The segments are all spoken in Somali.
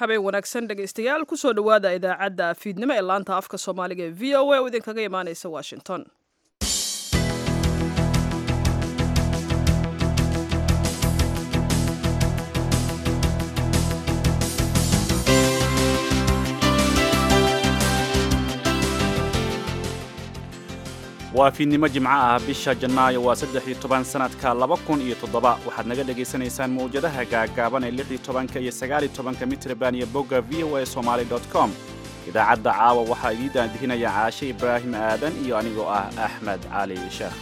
habeen wanaagsan dhegaystayaal kusoo dhowaada idaacadda fiidnimo ee laanta afka soomaaliga ee v o a oo idinkaga imaaneysa washington waa fiidnimo jimco ah bisha janaayo waa saddex iyo toban sanadka laba kun iyo toddoba waxaad naga dhagaysanaysaan mawjadaha gaagaaban ee lix iyo tobanka iyo sagaal iyo tobanka mitrban iyo bogga v o a somaali dot com idaacadda caawa waxaa idiin daandihinaya caashe ibraahim aadan iyo anigoo ah axmed cali sheekh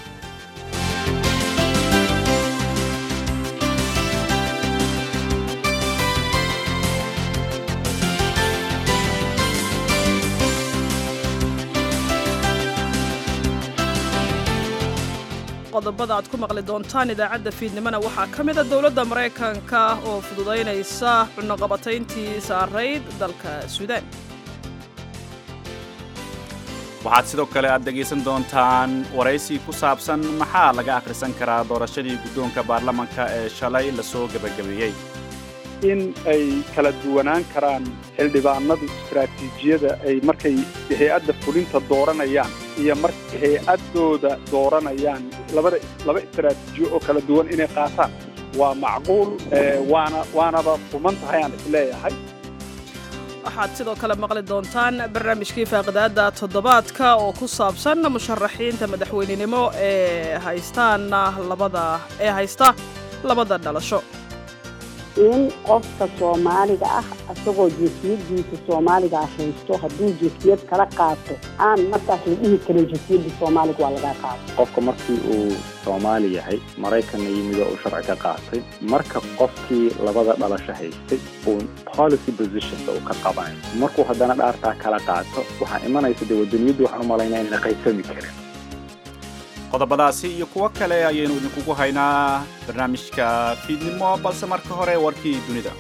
qodobada aad ku maqli doontaan idaacadda fiidnimona waxaa ka mida dowladda maraykanka oo fududaynaysa cunnoqabatayntii saarayd dalka suudaan waxaad sidoo kale aad dhegaysan doontaan waraysi ku saabsan maxaa laga akhrisan karaa doorashadii guddoonka baarlamanka ee shalay lasoo gebagabeeyey in ay kala duwanaan karaan xildhibaanadu istaraatiijiyada ay markay hay-adda fulinta dooranayaan iyo markay hay-addooda dooranayaan labada laba istaraatiijiyo oo kala duwan inay qaataan waa macquul waana waanaba fuman tahay aan isleeyahay waxaad sidoo kale maqli doontaan barnaamijkii faaqidaadda toddobaadka oo ku saabsan musharaxiinta madaxweynenimo ee haystaan labada ee haysta labada dhalasho in qofka soomaaliga ah isagoo jinsiyadiisa soomaaliga ah haysto hadduu jinsiyad kala qaato aan markaas la dhihi karin jinsiyadda soomaaliga waa laga qaato qofka markii uu soomaali yahay maraykanna yimidoo uu sharci ka qaatay marka qofkii labada dhalasho haystay uu policy positionka uu ka qabanayo markuu haddana dhaartaa kala qaato waxaa imanaysa dee wadaniyaddu waxaan u malaynaa in la qaybsami karin qodobadaasi iyo kuwo kale ayaynu idinkugu haynaa barnaamijka fiidnimo balse marka hore warkii dunida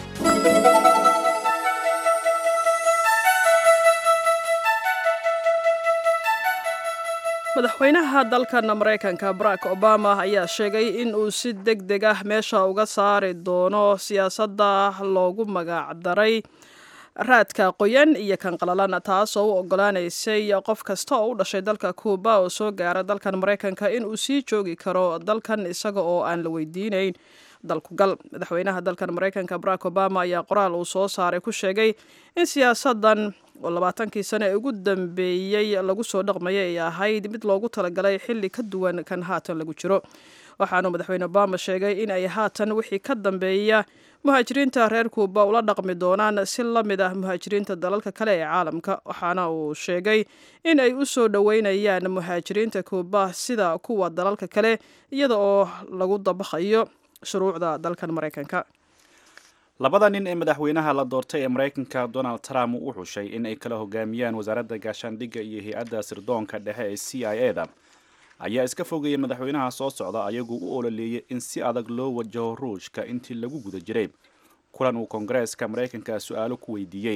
madaxweynaha dalkan maraykanka barack obama ayaa sheegay in uu si deg deg ah meesha uga saari doono siyaasadda loogu magacdaray raadka qoyan iyo kan qalalan taasoo u ogolaanaysay qof kasta oo u dhashay dalka kuuba oo soo gaara dalkan maraykanka in uu sii joogi karo dalkan isaga oo aan la weydiinayn dalkugal madaxweynaha dalkan maraykanka barack obama ayaa qoraal uu soo saaray ku sheegay in siyaasadan oo labaatankii sane ee ugu dambeeyey lagu soo dhaqmayay ay ahayd mid loogu talagalay xilli ka duwan kan haatan lagu jiro waxaanu madaxweyne obama sheegay in ay haatan wixii ka dambeeya muhaajiriinta reer kuuba ula dhaqmi doonaan si la mid ah muhaajiriinta dalalka kale ee caalamka waxaana uu sheegay in ay u soo dhoweynayaan muhaajiriinta kuuba sida kuwa dalalka kale iyada oo lagu dabaqayo shuruucda dalkan maraykanka labada nin ee madaxweynaha la doortay ee maraykanka donald trump uu xushay in ay kala hogaamiyaan wasaaradda gaashaandhigga iyo hay-adda sirdoonka dhexe ee c i e da ayaa iska fogeeyay madaxweynaha soo socda ayagoo u ololeeyay in si adag loo wajaho ruushka intii lagu guda jiray kulan uu koongareeska maraykanka su-aalo ku weydiiyey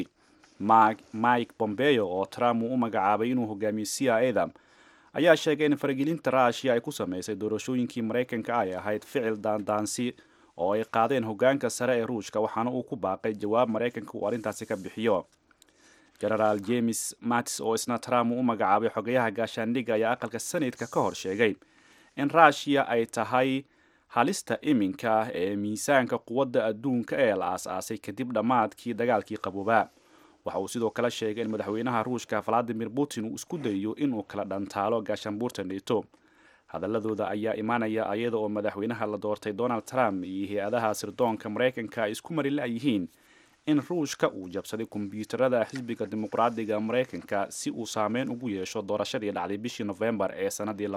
mike bombeo oo trump uu u magacaabay inuu hogaamiyo c i e da ayaa sheegay in faragelinta rushia ay ku sameysay doorashooyinkii maraykanka ay ahayd ficil daandaansi oo ay qaadeen hogaanka sare ee ruushka waxaana uu ku baaqay jawaab maraykanka uu arrintaasi ka bixiyo genaraal james mattis oo isna trump uu u magacaabay xogayaha gaashaandhigga ayaa aqalka senatka ka hor sheegay in rushia ay tahay halista iminka ee miisaanka quwadda adduunka ee la aas-aasay kadib dhammaadkii dagaalkii qaboobaa waxa uu sidoo kale sheegay in madaxweynaha ruushka valadimir putin uu isku dayayo inuu kala dhantaalo gaashaanbuurta neto hadaladooda ayaa imaanaya iyada oo madaxweynaha la doortay donald trump iyo hay-adaha sirdoonka maraykanka ay isku mari la-yihiin in ruushka uu jabsaday kombyuutarada xisbiga dimuqraadiga maraykanka si uu saameyn ugu yeesho doorashadii dhacday bishii nofembar ee sanadii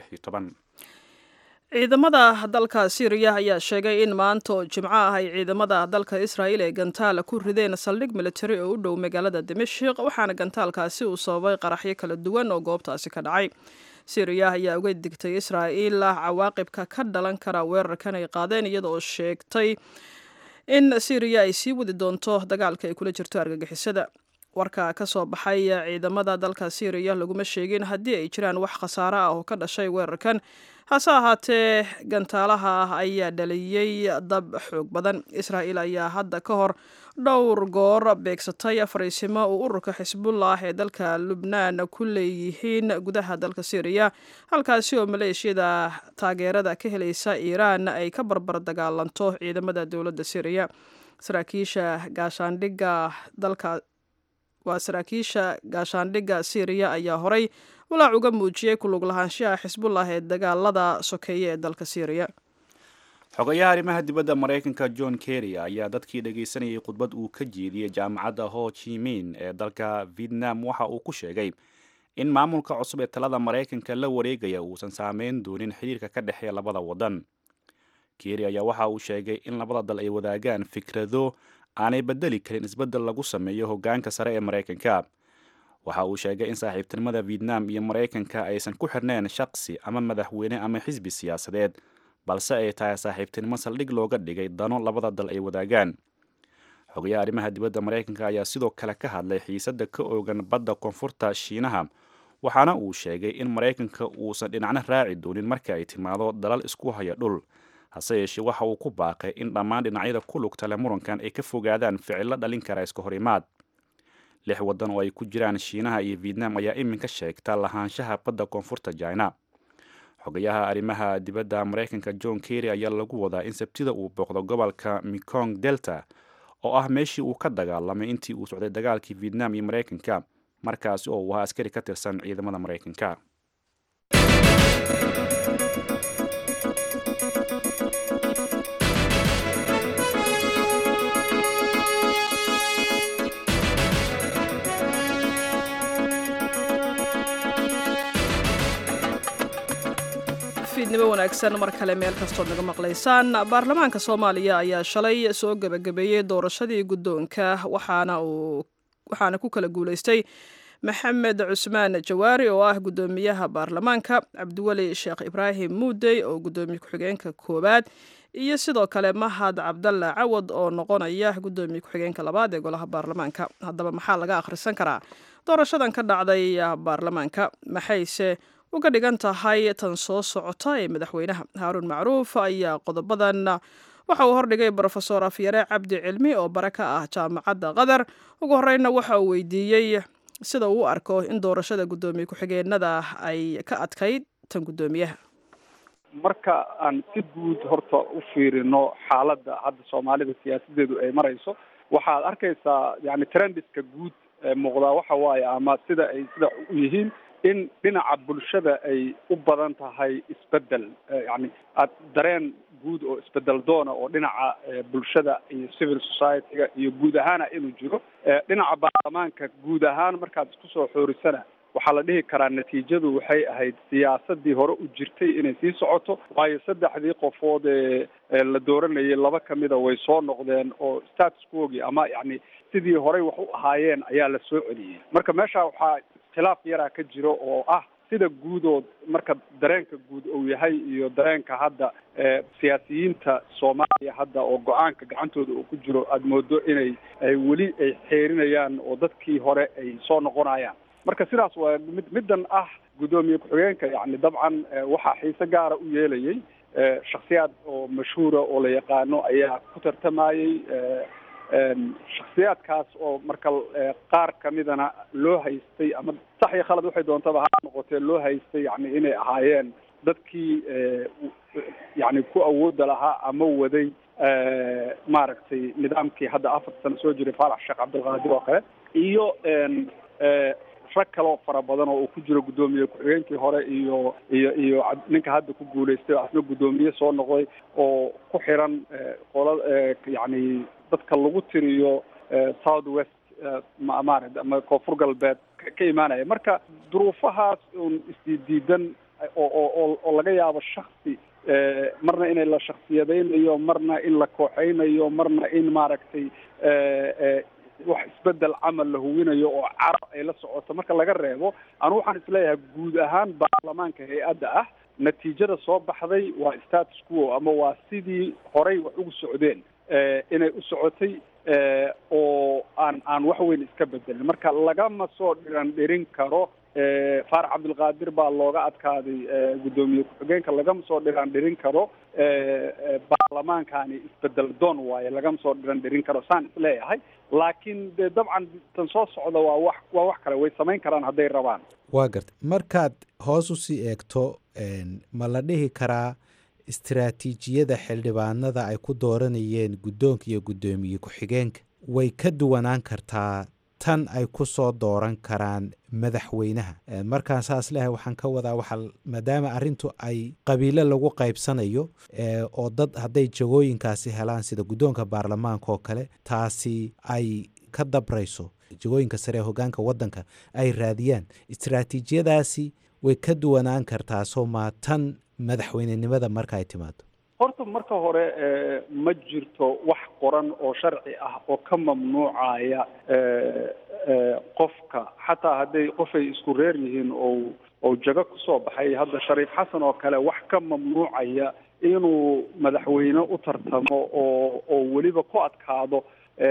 ciidamada dalka syriya ayaa sheegay in maanta oo jimco ah ay ciidamada dalka israa'iil ee gantaal ku rideen saldhig militari oo u dhow magaalada dimashik waxaana gantaalkaasi uu sababay qaraxyo kala duwan oo goobtaasi ka dhacay syriya ayaa uga digtay israa'iil cawaaqibka ka dhalan kara weerarkan ay qaadeen iyada oo sheegtay in syriya ay sii wadi doonto dagaalka ay kula jirto argagixisada warka ka soo baxay ciidamada dalka syriya laguma sheegin haddii ay jiraan wax khasaare ah oo ka dhashay weerarkan hase ahaatee gantaalaha ah ayaa dhaliyey dab xoog badan israa'il ayaa hadda ka hor dhowr goor beegsatay fariisimo uu ururka xisbullah ee dalka lubnaan ku leeyihiin gudaha dalka syriya halkaasi oo maleeshiyada taageerada ka helaysa iiraan ay ka barbar dagaalanto ciidamada dowladda syriya saraakiisha gaashaandhigga dalka waa saraakiisha gaashaandhigga syriya ayaa horay walaac uga muujiyey kulug lahaanshaha xisbullah ee dagaalada sokeeye ee dalka syriya xogayaha arrimaha dibadda maraykanka john kerry ayaa dadkii dhagaysanayay khudbad uu ka jeediyey jaamacadda ho jimin ee dalka vietnam waxa uu ku sheegay in maamulka cusub ee talada maraykanka la wareegaya uusan saameyn doonin xiriirka ka dhexeeya labada waddan kerry ayaa waxa uu sheegay in labada dal ay wadaagaan fikrado aanay bedeli karin isbeddel lagu sameeyo hoggaanka sare ee maraykanka waxa uu sheegay in saaxiibtinimada vietnam iyo maraykanka aysan ku xirnayn shaqsi ama madaxweyne ama xisbi siyaasadeed balse ay tahay saaxiibtinimo saldhig looga dhigay dano labada dal ay wadaagaan xogayaha arrimaha dibadda maraykanka ayaa sidoo kale ka hadlay xiisadda ka oogan badda koonfurta shiinaha waxaana uu sheegay in maraykanka uusan dhinacna raaci doonin marka ay timaado dalal isku haya dhul hase yeeshee waxa uu ku baaqay in dhammaan dhinacyada ku lugta leh murankan ay ka fogaadaan ficillo dhalin kara iska hor imaad lix waddan oo ay ku jiraan shiinaha iyo vietnam ayaa iminka sheegta lahaanshaha badda koonfurta china xogayaha arrimaha dibadda maraykanka john kerry ayaa lagu wadaa in sabtida uu booqdo gobolka mekong delta oo ah meeshii uu ka dagaalamay intii uu socday dagaalkii vietnam iyo maraykanka markaasi oo uu ahaa askari ka tirsan ciidamada maraykanka fiidnimo wanaagsan mar kale meel kastood naga maqlaysaan baarlamaanka soomaaliya ayaa shalay soo gebagabeeyey doorashadii guddoonka waxaana uu waxaana ku kala guulaystay maxamed cusmaan jawaari oo ah guddoomiyaha baarlamaanka cabdiweli sheekh ibraahim muudey oo guddoomiye ku-xigeenka koowaad iyo sidoo kale mahad cabdalla cawad oo noqonaya guddoomiye ku-xigeenka labaad ee golaha baarlamaanka haddaba maxaa laga akhrisan karaa doorashadan ka dhacday baarlamaanka maxayse uga dhigan tahay tan soo socota ee madaxweynaha haaruun macruuf ayaa qodobadan waxa uu hordhigay brofesor afyare cabdi cilmi oo bare ka ah jaamacadda qatar ugu horeyna waxa uu weydiiyey sida uu u arko in doorashada guddoomiye ku-xigeenada ay ka adkayd tan guddoomiyaha marka aan si guud horta u fiirino xaaladda hadda soomaalida siyaasadeedu ay marayso waxaad arkaysaa yani trendiska guud ee muuqdaa waxa waaye ama sida ay sida u yihiin in dhinaca bulshada ay u badan tahay isbedel yani ad dareen guud oo isbedel doona oo dhinaca bulshada iyo civil society-ga iyo guud ahaana inuu jiro dhinaca baarlamaanka guud ahaan markaad isku soo xoorisana waxaa la dhihi karaa natiijadu waxay ahayd siyaasadii hore u jirtay inay sii socoto waayo saddexdii qofood ee la dooranayay laba kamida way soo noqdeen oo status quogi ama yani sidii horey wax u ahaayeen ayaa la soo celiyey marka meesha waxaa khilaaf yaraa ka jiro oo ah sida guudood marka dareenka guud uu yahay iyo dareenka hadda siyaasiyiinta soomaaliya hadda oo go-aanka gacantooda uu ku jiro aada moodo inay ay weli ay xeerinayaan oo dadkii hore ay soo noqonayaan marka sidaas waa mid middan ah guddoomiye ku-xigeenka yani dabcan waxaa xiise gaara u yeelayay shaksiyaad oo mashhuura oo la yaqaano ayaa ku tartamayey shaksiyaadkaas oo marka qaar kamidana loo haystay ama sax iyo khalad waxay doontaba ha noqotee loo haystay yani inay ahaayeen dadkii yani ku awooda lahaa ama waday maaragtay nidaamkii hadda afar sano soo jiray faalax sheekh cabdilqaadir oo kale iyo rag kaloo fara badan oo uu ku jiro guddoomiye ku-xigeenkii hore iyo iyo iyo ninka hadda ku guulaystay oo asna guddoomiye soo noqday oo ku xiran qola yani dadka lagu tiriyo south west maarata ama koonfur galbeed ka imaanaya marka duruufahaas un isdiidiidan oo oo oo laga yaabo shaksi marna inay la shaksiyadaynayo marna in la kooxeynayo marna in maaragtay wax isbedel camal la huwinayo oo carab ay la socoto marka laga reebo anu waxaan isleeyahay guud ahaan baarlamaanka hay-adda ah natiijada soo baxday waa status quo ama waa sidii horey wax ugu socdeen inay u socotay oo aan aan wax weyn iska bedelin marka lagama soo dhiran dhirin karo faarax cabdilqaadir baa looga adkaaday guddoomiye ku-xigeenka lagama soo dhiran dhirin karo baarlamaankani isbedel doon waaye lagama soo dhiran dhirin karo saan isleeyahay laakiin dee dabcan tan soo socda waa wax waa wax kale way samayn karaan hadday rabaan waa gartay markaad hoos usii eegto ma la dhihi karaa istaraatiijiyada xildhibaanada ay ku dooranayeen guddoonka iyo guddoomiye ku-xigeenka way ka duwanaan kartaa tan ay ku soo dooran karaan madaxweynaha markaan saas lehay waxaan ka wadaa waxaa maadaama arrintu ay qabiilo lagu qaybsanayo oo dad hadday jagooyinkaasi helaan sida guddoonka baarlamaanka oo kale taasi ay ka dabrayso jagooyinka sare ee hogaanka waddanka ay raadiyaan istaraatiijiyadaasi way ka duwanaan kartaa soo maa tan madaxweynenimada marka ay timaado horta marka hore ma jirto wax qoran oo sharci ah oo ka mamnuucaya qofka xataa hadday qofay isku reer yihiin oo oo jago kusoo baxay hadda shariif xasan oo kale wax ka mamnuucaya inuu madaxweyne u tartamo oo oo weliba ku adkaado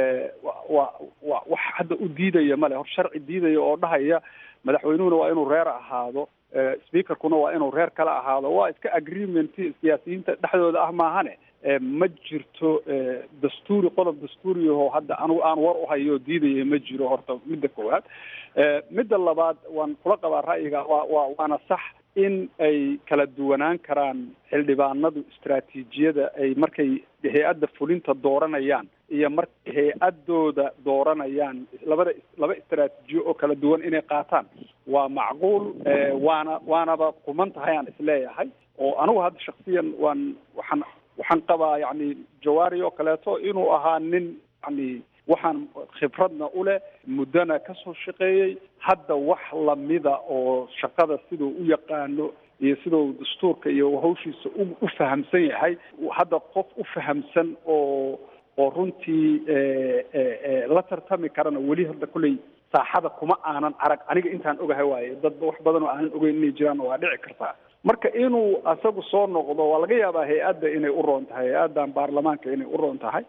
wa wa wax hadda u diidaya male hor sharci diidaya oo dhahaya madaxweynuhuna waa inuu reer ahaado speakerkuna waa inuu reer kale ahaado waa iska agreement siyaasiyiinta dhexdooda ah maahane ma jirto dastuuri qodob dastuuriyaho hadda anigu aan war uhayo diidaya ma jiro horta midda koowaad midda labaad waan kula qabaa ra'yiga waa waa waana sax in ay kala duwanaan karaan xildhibaanadu istaraatiijiyada ay markay hay-adda fulinta dooranayaan iyo markay hay-adooda dooranayaan labada laba istaraatiijiyo oo kala duwan inay qaataan waa macquul waana waanaba kuman tahay aan isleeyahay oo anigu hadda shaksiyan waan waxaan waxaan qabaa yacni jawaari oo kaleeto inuu ahaa nin yani waxaan khibradna u leh muddona ka soo shaqeeyey hadda wax lamida oo shaqada siduu u yaqaano iyo siduu dastuurka iyo hawshiisa u u fahamsan yahay hadda qof u fahamsan oo oo runtii la tartami karana weli hadda kolley saaxada kuma aanan arag aniga intaan ogahay waaye dadba wax badan oo aanan ogeyn inay jiraan waa dhici kartaa marka inuu asagu soo noqdo waa laga yaabaa hay-adda inay u roon tahay hay-addan baarlamaanka inay u roon tahay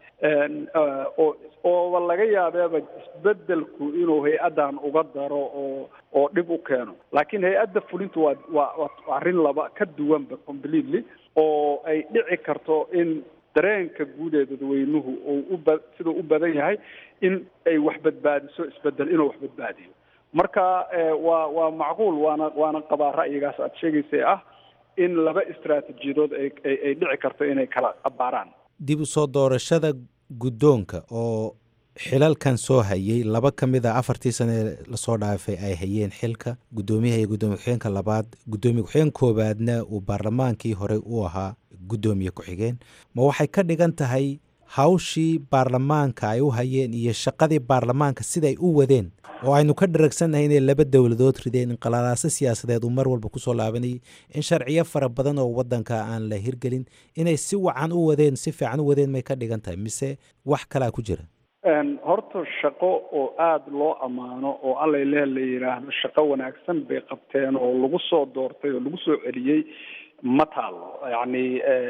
oo ooba laga yaabeeba isbedelku inuu hay-addan uga daro oo oo dhib u keeno laakiin hay-adda fulintu waa waa waa arrin laba ka duwanba completely oo ay dhici karto in dareenka guud ee dadweynuhu uu uba siduu u badan yahay in ay wax badbaadiso isbedel inuu wax badbaadiyo marka waa waa macquul waana waana qabaa ra'yigaas aad sheegaysay ah in laba istaraatiijiyadood ay ay dhici karto inay kala abaaraan dib u soo doorashada guddoonka oo xilalkan soo hayay laba ka mid a afartii sane lasoo dhaafay ay hayeen xilka guddoomiyaha iyo guddoomiye ku-xigeenka labaad guddoomiye ku-xigeen koowaadna uu baarlamaankii horey u ahaa guddoomiye ku-xigeen ma waxay ka dhigan tahay hawshii baarlamaanka ay u hayeen iyo shaqadii baarlamaanka siday u wadeen oo aynu ka dharagsannahay inay laba dowladood rideen inqalaalaaso siyaasadeed uu mar walba kusoo laabanayay in sharciyo fara badan oo waddanka aan la hirgelin inay si wacan u wadeen si fiican u wadeen may ka dhigan tahay mise wax kalaa ku jira horta shaqo oo aada loo ammaano oo allay leh la yidhaahdo shaqo wanaagsan bay qabteen oo lagu soo doortay oo lagu soo celiyey ma taalo yacni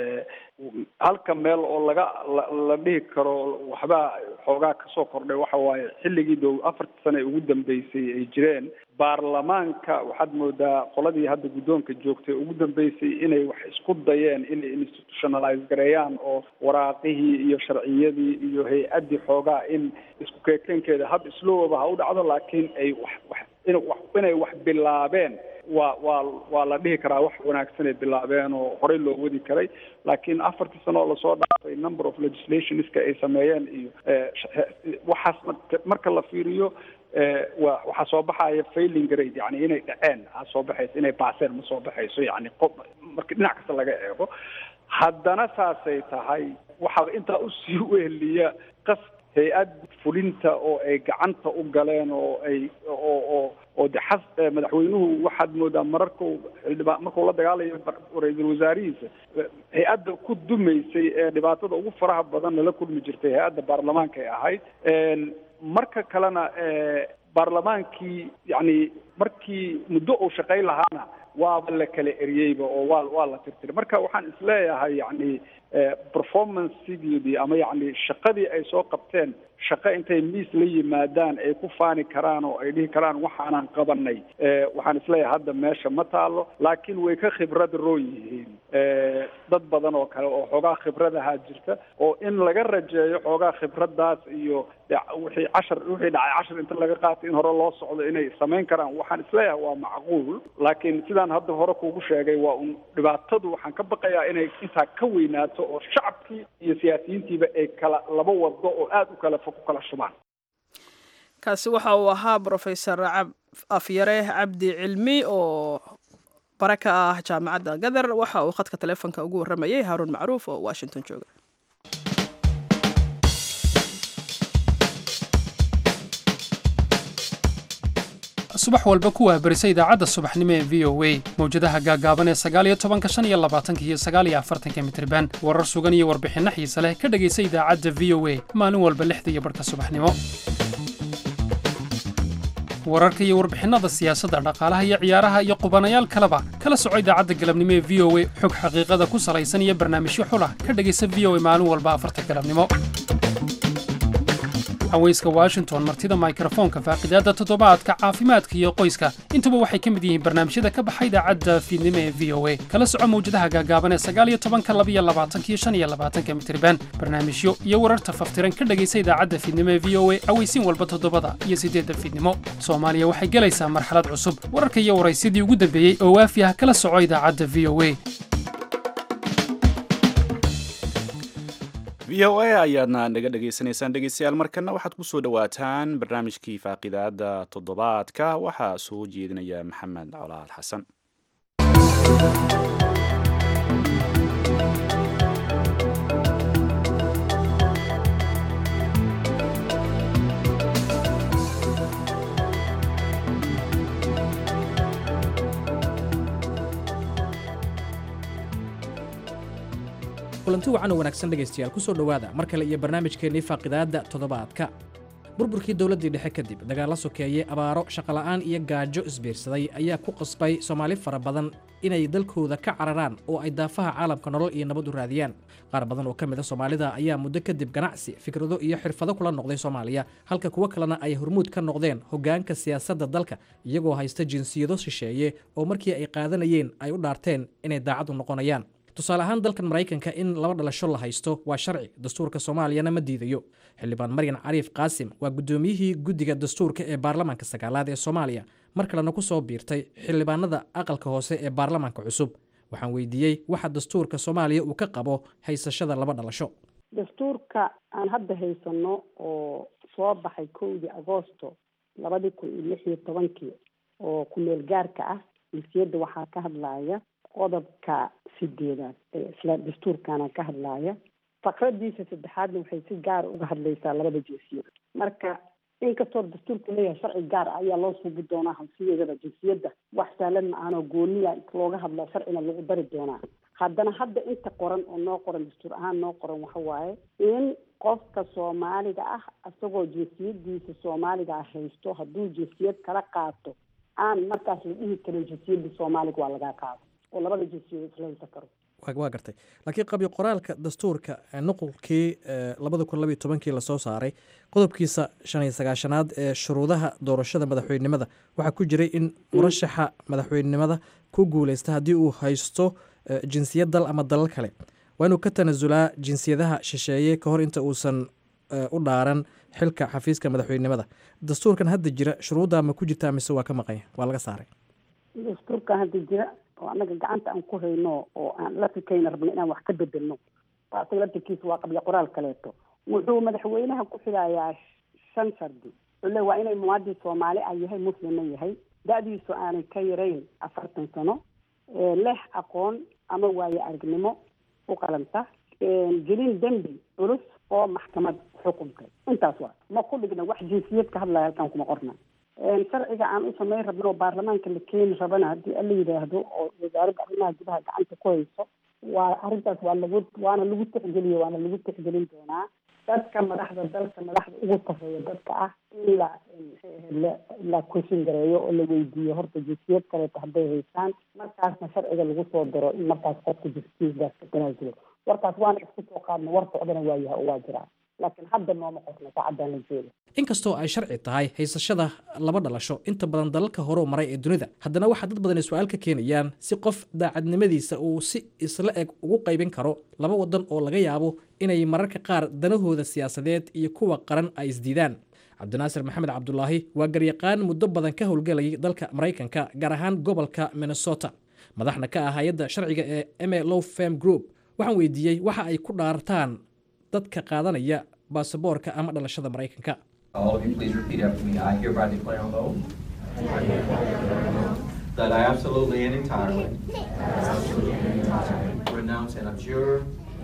halka meel oo laga la dhihi karo waxbaa xoogaa kasoo kordhay waxa waaye xilligii dow afartii sane ugu dambeysay ay jireen baarlamaanka waxaad moodaa qoladii hadda guddoonka joogtay ugu dambeysay inay wax isku dayeen inay institutionalize gareeyaan oo waraaqihii iyo sharciyadii iyo hay-addii xoogaa in isku keekeenkeeda hab islowaba ha u dhacdo laakiin ay wax wax inay wax bilaabeen waa waa waa la dhihi karaa wax wanaagsanay bilaabeen oo horey loo wadi karay laakiin afartii sano oo lasoo dhaafay number of legislationska ay sameeyeen iyo waxaas marka la fiiriyo wa waxaa soo baxaya failing grade yani inay dhaceen aa soo baxayso inay baaseen ma soo baxayso yani qof marka dhinac kasta laga eego haddana saasay tahay waxaa intaa usii weheliya qas hay-ad fulinta oo ay gacanta u galeen oo ay oo oo oo de xas madaxweynuhu waxaad moodaa mararku xildhibaa markuu la dagaalayo ra-iisul wasaarihiisa hay-adda ku dumaysay ee dhibaatada ugu faraha badan nala kulmi jirtay hay-adda baarlamaanka ay ahayd marka kalena baarlamaankii yacni markii muddo uu shaqayn lahaana waaba la kala eriyeyba oo waa waa la tirtiray marka waxaan isleeyahay yacni performancegeedii ama yacni shaqadii ay soo qabteen shaqo intay miis la yimaadaan ay ku faani karaan oo ay dhihi karaan waxaanan qabanay waxaan isleeyahay hadda meesha ma taalo laakiin way ka khibrad roon yihiin dad badan oo kale oo xoogaa khibradahaa jirta oo in laga rajeeyo xoogaa khibradaas iyo wixii cashar wixii dhacay cashar inta laga qaato in hore loo socdo inay samayn karaan waxaan isleeyahay waa macquul laakiin sidaan hadda hore kuugu sheegay waa un dhibaatadu waxaan ka baqayaa inay intaa ka weynaato oo shacabkii iyo siyaasiyiintiiba ay kala laba wado oo aada u kala fog u kala shubaan kaasi waxa uu ahaa brofesor afyare cabdi cilmi oo bare ka ah jaamacadda gadar waxa uu khadka taleefonka ugu warramayay haaruun macruuf oo washington jooga subax walba ku waabarisa idaacadda subaxnimo ee v o a mawjadaha gaagaaban ee sagaaliyo tobanka shan iyo labaatanka iyo sagaaliyo afartanka mitriban warar sugan iyo warbixinno xiise leh ka dhegaysa idaacadda v o a maalin walba lixda iyo barhka subaxnimo wararka iyo warbixinnada siyaasadda dhaqaalaha iyo ciyaaraha iyo qubanayaal kaleba kala soco idaacadda galabnimo ee v o a xog xaqiiqada ku salaysan iyo barnaamijyo xulah ka dhegaysa v o a maalin walba afarta galabnimo haweyska washington martida mikrofoonka faaqidaadda toddobaadka caafimaadka iyo qoyska intuba waxay ka mid yihiin barnaamijyada ka baxa idaacadda fiidnimo ee v o a kala soco mawjadaha gaagaaban ee sagaaliyo tobanka labiyo labaatanka iyo shan iyo labaatanka mitriban barnaamijyo iyo wararta faftiran ka dhegaysa idaacadda fiidnimo ee v o a aweysiin walba toddobada iyo siddeedda fiidnimo soomaaliya waxay gelaysaa marxalad cusub wararka iyo waraysyadii ugu dambeeyey oo waafi ah kala soco idaacadda v o a v o a ayaadna naga dhegaysanaysaan dhegeystayaal markana waxaad ku soo dhowaataan barnaamijkii faaqidaada toddobaadka waxaa soo jeedinaya maxamed colaal xasan kulanti wacan oo wanaagsan dhegaystayaal ku soo dhowaada mar kale iyo barnaamijkeennii faaqidaadda toddobaadka burburkii dowladdii dhexe kadib dagaalla sokeeye abaaro shaqola'aan iyo gaajo isbiirsaday ayaa ku qasbay soomaali fara badan inay dalkooda ka cararaan oo ay daafaha caalamka nolol iyo nabad u raadiyaan qaar badan oo ka mid a soomaalida ayaa muddo kadib ganacsi fikrado iyo xirfado kula noqday soomaaliya halka kuwo kalena ay hormuud ka noqdeen hoggaanka siyaasadda dalka iyagoo haysta jinsiyado shisheeye oo markii ay qaadanayeen ay u dhaarteen inay daacad u noqonayaan tusaale ahaan dalkan maraykanka in laba dhalasho la haysto waa sharci dastuurka soomaaliyana ma diidayo xildhibaan maryan cariif qaasim waa guddoomiyihii guddiga dastuurka ee baarlamaanka sagaalaad ee soomaaliya mar kalena ku soo biirtay xildhibaanada aqalka hoose ee baarlamaanka cusub waxaan weydiiyey waxa dastuurka soomaaliya uu ka qabo haysashada laba dhalasho dastuurka aan hadda haysano oo soo baxay kowdii agoosto labadii kun iyo lix iyo tobankii oo ku-meel gaarka ah milkiyadda waxaa ka hadlaya qodobka sideedaad ee isla dastuurkana ka hadlaya faqradiisa saddexaadna waxay si gaara uga hadlaysaa labada jinsiyad marka inkastoo dastuurku leeyahay sharci gaar ah ayaa loo suubi doonaa hansiyeedada jinsiyadda wax sahlan ma aanoo gooniya looga hadlo sharcina lagu dari doonaa haddana hadda inta qoran oo noo qoran dastuur ahaan noo qoran waxa waaye in qofka soomaaliga ah isagoo jinsiyadiisa soomaaliga ah haysto hadduu jinsiyad kala qaato aan markaas la dhihi karin jinsiyadda soomaaliga waa lagaa qaado oo labada jinsiyad isla haysan karo waa gartay laakiin qabyo qoraalka dastuurka nuqulkii labada kun labiyo tobankii lasoo saaray qodobkiisa shan iyo sagaashanaad ee shuruudaha doorashada madaxweynenimada waxaa ku jiray in murashaxa madaxweynenimada ku guuleysta haddii uu haysto jinsiyad dal ama dalal kale waa inuu ka tanasulaa jinsiyadaha shisheeye ka hor inta uusan u dhaaran xilka xafiiska madaxweynenimada dastuurkan hadda jira shuruudda ma ku jirtaa mise waa ka maqanya waa laga saaray dastuurkan hadda jira oo annaga gacanta aan ku hayno oo aan la fikayna rabno inaan wax ka bedelno asaga laftirkiisa waa qabya qoraal kaleeto wuxuu madaxweynaha ku xilayaa shan shardi ule waa inay muwaadin soomaali ah yahay muslimna yahay da-diisu aanay ka yarayn afartan sano leh aqoon ama waaye aragnimo u qalanta gelin dembi culus oo maxkamad xukuntay intaas waa ma ku dhigna wax jinsiyad ka hadlaya halkaan kuma qorna sharciga aan u samayn rabno oo baarlamaanka la keeni rabana haddii ala yidhaahdo oo wasaaradda arrimaha gudaha gacanta ku hayso waa arrintaas waa lagu waana lagu tixgeliye waana lagu tixgelin doonaa dadka madaxda dalka madaxda ugu sarreeya dadka ah in la la la kushin gareeyo oo la weydiiyo horta jinsiyad kaleeto hadday haystaan markaasna sharciga lagu soo daro in markaas qofka jinsiyadaas ka tanaasulo warkaas waana isku soo qaadna war socdana waa yahay oo waa jiraa laakiin hadda nooma qosna saacaddan la jooga inkastoo ay sharci tahay haysashada laba dhalasho inta badan dalalka horeu maray ee dunida haddana waxaa dad badani su-aal ka keenayaan si qof daacadnimadiisa uu si isla eg ugu qaybin karo laba wadan oo laga yaabo inay mararka qaar danahooda siyaasadeed iyo kuwa qaran ay isdiidaan cabdinaasir maxamed cabdulaahi waa garyaqaan muddo badan ka howlgelayay dalka maraykanka gaar ahaan gobolka minnesota madaxna ka ah hay-adda sharciga ee ma low fam group waxaan weydiiyey waxa ay ku dhaartaan dadka qaadanaya baasaboorka ama dhalashada maraykanka All of you, please repeat after me. I hereby declare on oath that I absolutely and entirely renounce and abjure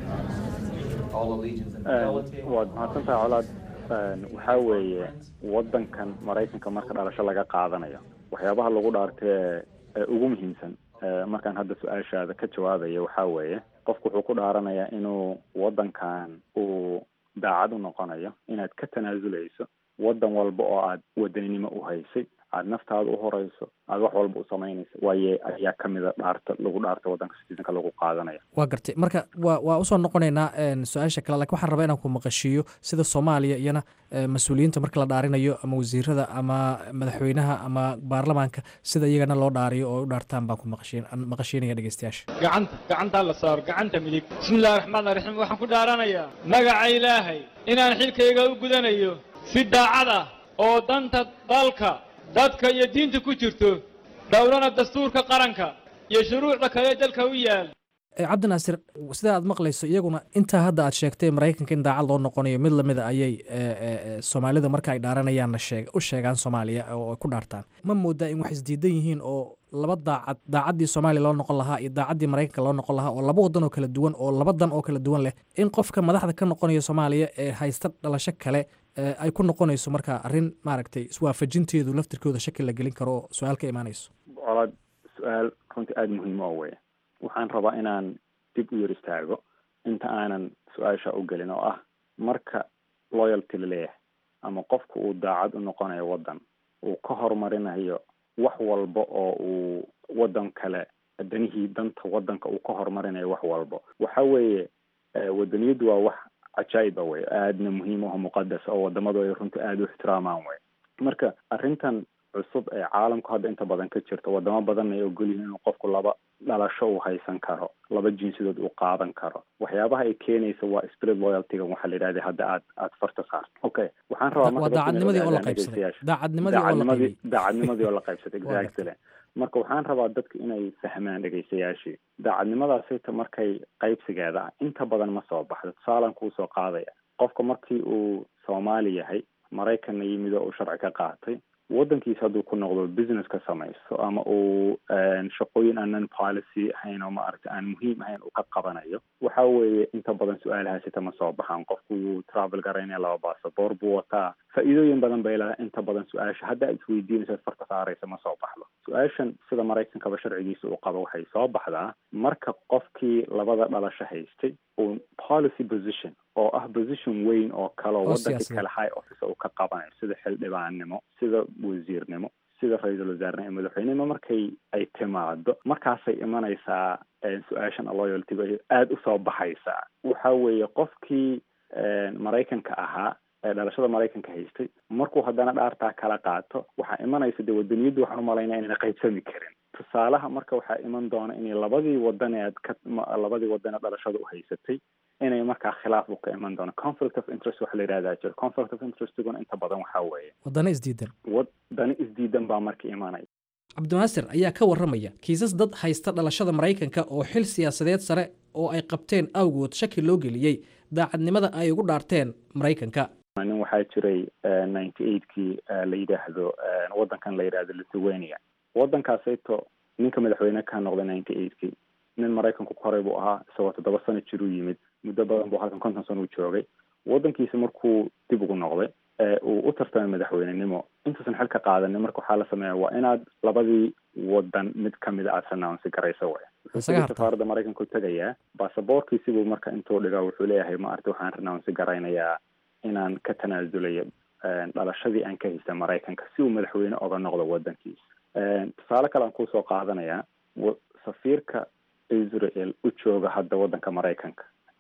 all allegiance and fidelity. waad mahadsantahay colaad waxaa weeye wadankan maraykanka marka dhalasho laga qaadanayo waxyaabaha lagu dhaartee ee ugu muhiimsan ee markaan hadda su-aashaada ka jawaabaya waxaa weeye qofku wuxuu ku dhaaranayaa inuu wadankan uu daacad u noqonayo inaad ka tanaasuleyso wadan walba oo aad wadaninimo u haysay aad naftaada u horeyso aad wax walba u samaynayso waaye ayaa kamida dhaarta lagu dhaarta wadanka citizenka lagu qaadanayo waa gartay marka waa waa usoo noqonaynaa su-aasha kale lakin waxaan rabaa inaan ku maqashiiyo sida soomaaliya iyana mas-uuliyiinta marka la dhaarinayo ama wasiirada ama madaxweynaha ama baarlamaanka sida iyagana loo dhaariyo oo u dhaartaan baan ku maqashiin maqashiinaya dhegeystayaasha gacanta gacantaa la saaro gacanta midig bismillahi raxmaan raxiim waxaan ku dhaaranayaa magaca ilaahay inaan xilkayga u gudanayo si daacad ah oo danta dalka dadka iyo diinta ku jirto dhowrana dastuurka qaranka iyo shuruucda kale dalka u yaal cabdinaasir sida aad maqlayso iyaguna intaa hadda aad sheegtay maraykanka in daacad loo noqonayo mid lamida ayay soomaalida marka ay dhaaranayaanna sheeg u sheegaan soomaaliya oo ay ku dhaartaan ma moodaa in wax isdiidan yihiin oo laba daacad daacaddii soomaaliya loo noqon lahaa iyo daacaddii maraykanka loo noqon lahaa oo laba wadan oo kala duwan oo laba dan oo kala duwan leh in qofka madaxda ka noqonaya soomaaliya ee haysta dhalasho kale ay ku noqonayso marka arrin maaragtay iswaafajinteedu laftirkooda shaki la gelin karo oo su-aal ka imaanayso colaad su-aal runtii aada muhiim oo weya waxaan rabaa inaan dib u yar istaago inta aanan su-aasha u gelin oo ah marka loyalty la leeyahay ama qofku uu daacad u noqonayo waddan uu ka horumarinayo wax walba oo uu waddan kale danihii danta waddanka uu ka horumarinayo wax walba waxa weeye wadaniyaddu waa wax cajaa'iba wey aadna muhiim aho muqadas oo wadamadu ay runtii aada u ixtiraamaan wey marka arrintan cusub ee caalamku hadda inta badan ka jirta wadamo badan ay ogol yihiin inuu qofku laba dhalasho uu haysan karo laba jinsidood uu qaadan karo waxyaabaha ay keenaysa waa spirit loyaltyga waxaa la yidhahda hadda aad aad farta saarto okay waxaan rabaa waa daacadnimadii oo la qaybsaday daacadnimadii oo la qaybiyey daacadnimadii oo la qaybsaday exactly marka waxaan rabaa dadka inay fahmaan dhegaystayaashii daacadnimadaasita markay qaybsigeeda ah inta badan ma soo baxdo tusaalan kuu soo qaadaya qofka markii uu soomaali yahay maraykanna yimid oo uu sharci ka qaatay waddankiisa hadduu ku noqdo business ka samaysto ama uu shaqooyin aanan policy ahayn oo maaragta aan muhiim ahayn uu ka qabanayo waxa weeye inta badan su-aalahaasita ma soo baxaan qofku wuu travel garaynaya laba basaboor buu wataa faa-iidooyin badan bay leedahay inta badan su-aasha hadda aad isweydiinaysa farta saaraysa ma soo baxdo su-aashan sida maraykankaba sharcigiisa uu qabo waxay soo baxdaa marka qofkii labada dhalasho haystay uu policy position oo ah position weyn oo kale oo wadankii kale high office uu ka qabanayo sida xildhibaannimo sida wasiirnimo sida ra-iisul wasaarnimo iyo madaxweynenimo markay ay timaado markaasay imanaysaa su-aashan loyaltyga aada usoo baxaysaa waxa weeye qofkii maraykanka ahaa ee dhalashada maraykanka haystay markuu haddana dhaartaa kala qaato waxaa imanaysa dee wadaniyaddu waxaan umalaynaya inayna qaybsami karin tusaalaha marka waxaa iman doona inay labadii wadan ee aad ka labadii wadan ee dhalashada u haysatay inay markaa khilaaf u ka iman doono conflict of interest waxa la yidhahdaa jiro conflict of interestiguna inta badan waxaa weeye wadano isdiidan wadano isdiidan baa marka imanaya cabdinaasir ayaa ka warramaya kiisas dad haysta dhalashada maraykanka oo xil siyaasadeed sare oo ay qabteen awgood shaki loo geliyey daacadnimada ay ugu dhaarteen maraykanka nin waxaa jiray ninety eightkii la yidhaahdo waddankan la yidhaahdo lithuania waddankaasayto ninka madaxweyne ka noqday ninety eightkii nin maraykanku koray buu ahaa isagoo toddoba sano jiruu yimid muddo badan buu halkan konton sano u joogay waddankiisa markuu dib ugu noqday uu u tartamay madaxweynenimo intuusan xil ka qaadanin marka waxaa la sameeya waa inaad labadii wadan mid kamida aada renounce garayso way wuxuu safaaradda maraykanka u tegayaa basaboorkiisibuu marka intuu dhiga wuxuu leeyahay maarata waxaan renounce garaynayaa inaan ka tanaasulayo dhalashadii aan ka haystay maraykanka si uu madaxweyne oga noqdo waddankiisa tusaale kale aan kusoo qaadanayaa safiirka israel u jooga hadda waddanka maraykanka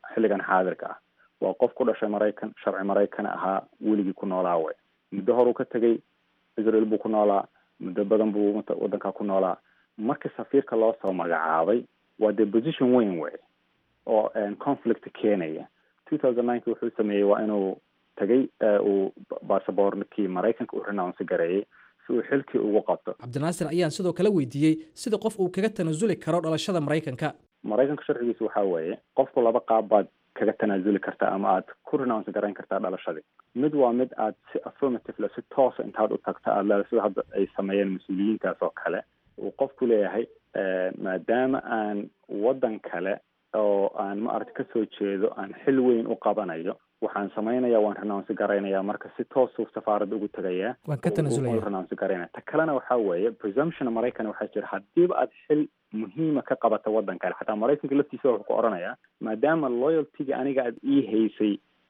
xilligan xaadirka ah waa qof ku dhashay maraykan sharci maraykan ahaa weligii ku noolaa way muddo horuu ka tegay israel buu ku noolaa muddo badan buu waddankaa ku noolaa markii safiirka loo soo magacaabay waa dee position weyn wey oo conflict keenaya two thousand nineki wuxuu sameeyey waa inuu tagay uu basaboorkii maraykanka uu renounce gareeyey si uu xilkii ugu qabto cabdinaasir ayaan sidoo kale weydiiyey sida qof uu kaga tanasuli karo dhalashada maraykanka maraykanka sharcigiisa waxaa weeye qofku laba qaab baad kaga tanaasuli kartaa ama aad ku renounce garayn kartaa dhalashadii mid waa mid aad si affirmatively si toosa intaad u tagta aad leedahay sida hadda ay sameeyeen mas-uuliyiintaas oo kale uu qofku leeyahay maadaama aan waddan kale oo aan ma aragti kasoo jeedo aan xil weyn u qabanayo waxaan samaynaya waan renounce garaynaya marka si toosuu safaaradda ugu tegayaa waan ka tanasulaya renounce garaynaya ta kalena waxaa weeye presumption maraykan waxaa jira haddiiba aad xil muhiima ka qabata waddan kale xataa maraykanka laftiisa wuxuu ku odhanayaa maadaama loyaltyga aniga aad ii haysay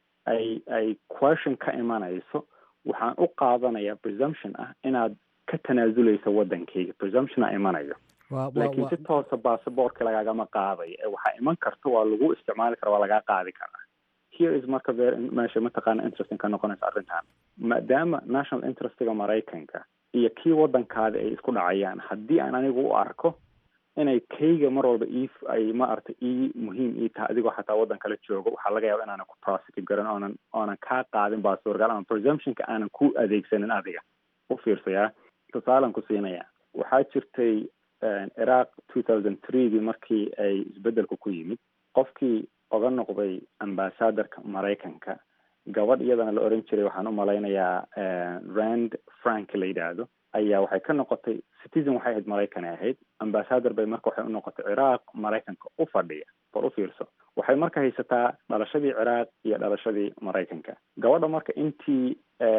ay ay question ka imanayso waxaan u qaadanaya presumption ah inaad ka tanaasuleyso waddankeyga presumptiona imanayo laakiin si toosa basaboortka lagaagama qaadayo ee waxaa iman karta waa lagu isticmaali kara waa lagaa qaadi karaa here is marka ver meesha mataqaana interesting ka noqonaysa arrintan maadaama national interestiga maraykanka iyo kii waddankaada ay isku dhacayaan haddii aan anigu u arko inay kayga mar walba ii ay ma aragta ii muhiim ii tahay adigoo xataa waddan kala joogo waxaa laga yaaba inaanan ku prosecute garan oonan oonan kaa qaadin baasuurgal ama presumptionka aanan ku adeegsanin adiga u fiirsayaa tusaalan ku siinaya waxaa jirtay iraq two thousand threegii markii ay isbeddelku ku yimid qofkii oga noqday ambassadorka maraykanka gabadh iyadana la oran jiray waxaan u malaynayaa rand frank la yidhaahdo ayaa waxay ka noqotay citizen waxay ahayd maraykanay ahayd ambassador bay marka waxay u noqotay ciraaq maraykanka u fadhiya bal u fiirso waxay marka haysataa dhalashadii ciraaq iyo dhalashadii maraykanka gabadha marka intii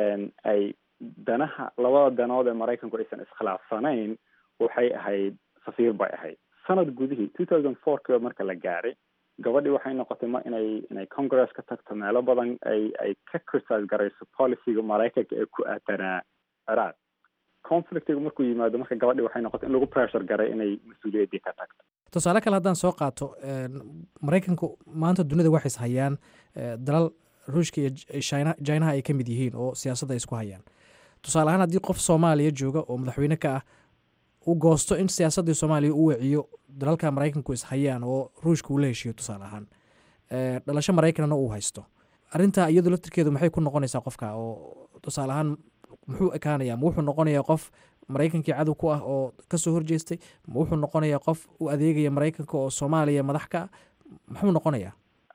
ay danaha labada danood ee maraykanku aysan iskhilaafsanayn waxay ahayd safiir bay ahayd sanad gudihii two thousand four kiiba marka la gaaray gabadhii waxay noqotay ma inay inay congress ka tagto meelo badan ay ay ka critise garayso policyga maraykanka ee ku aadanaa ciraaq conflictiga markuu yimaado marka gabadhii waxay noqotay in lagu pressure garay inay mas-uuliyaddii ka tagto tusaale kale haddaan soo qaato maraykanku maanta dunida waxay is hayaan dalal ruushka iyo china chinaha ay ka mid yihiin oo siyaasadda ay isku hayaan tusaale ahaan haddii qof soomaaliya jooga oo madaxweyne ka ah uu goosto in siyaasaddii soomaaliya u weciyo dalalka maraykanku is hayaan oo ruushka uu la heshiiyo tusaale ahaan dhalasho maraykanna uu haysto arrintaa iyadu laftirkeedu maxay ku noqonaysaa qofka oo tusaale ahaan muxuu ekaanayaa ma wuxuu noqonayaa qof maraykankii cadow ku ah oo kasoo horjeestay ma wuxuu noqonayaa qof u adeegaya maraykanka oo soomaaliya madax ka ah muxuu noqonayaa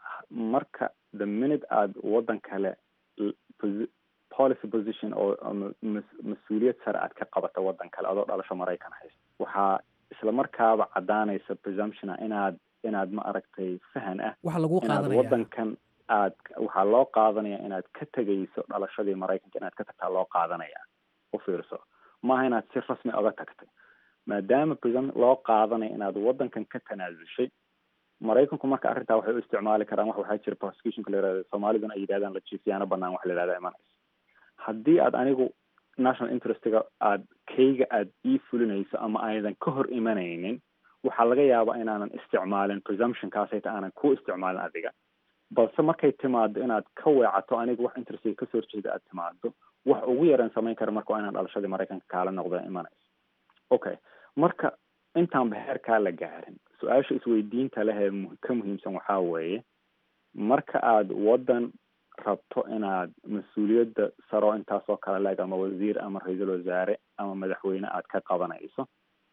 marka the minute aada waddan kale policy position oo mas-uuliyad sare aad ka qabata waddan kale adoo dhalasho maraykan haysta waxaa isla markaaba caddaanaysa presumptiona inaad inaad ma aragtay fahan ah waxa lagu inaad qaadanaya waddankan aad waxaa loo qaadanaya inaad ka tegayso dhalashadii maraykanka inaad ka tagtaa loo qaadanaya u fiirso maaha inaad si rasmi oga tagtay maadaama presum loo qaadanaya inaad waddankan ka tanaasushay maraykanku marka arrintaa waxay u isticmaali karaan wax waxaa jira prosecutionka la yihahdo soomaaliduna ay yidhahdaan la jiifyaano banaan wax la yihahda imanayso haddii aad anigu national interestiga aad kayga aad ii fulinayso ama aydan ka hor imanaynin waxaa laga yaabaa inaanan isticmaalin presumptionkaasayta aanan ku isticmaalin adiga balse markay timaado inaad ka weecato anigu wax interestiga kasoo horjeeda aad timaado wax ugu yaraan samayn kara marka waa inaan dhalashadii maraykanka kaala noqda imanayso okay marka intaanba heerkaa la gaarin su-aasha isweydiinta leh ee ka muhiimsan waxaa weeye marka aad waddan rabto inaad mas-uuliyadda saro intaasoo kale leeg ama wasiir ama ra-iisul wasaare ama madaxweyne aad ka qabanayso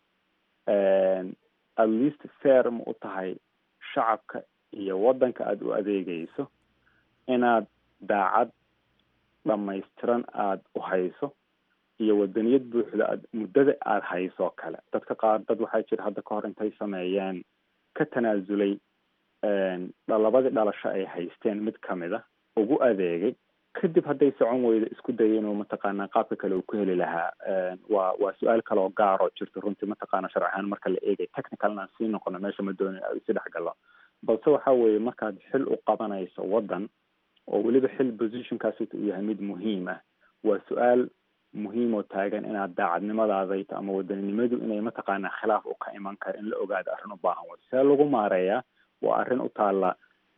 at least fair ma u tahay shacabka iyo waddanka aada u adeegayso inaad daacad dhamaystiran aada u hayso iyo wadaniyad buuxda aad muddada aada haysoo kale dadka qaar dad waxaa jira hadda ka hor intay sameeyeen ka tanaasulay labadii dhalasho ay haysteen mid kamid a ugu adeegay kadib hadday socon weydo isku dayay inuu mataqaanaa qaabka kale uu ku heli lahaa waa waa su-aal kale oo gaar oo jirta runtii mataqaana sharci ahaan marka la eegay technical inaan sii noqono meesha ma doonin si dhex galo balse waxa weeye markaad xil u qabanayso waddan oo weliba xil positionkaas uu yahay mid muhiim ah waa su-aal muhiim oo taagan inaad daacadnimadaadayto ama wadaninimadu inay mataqaanaa khilaaf u ka iman karo in la ogaado arrin u baahan way see lagu maareeyaa waa arrin u taalla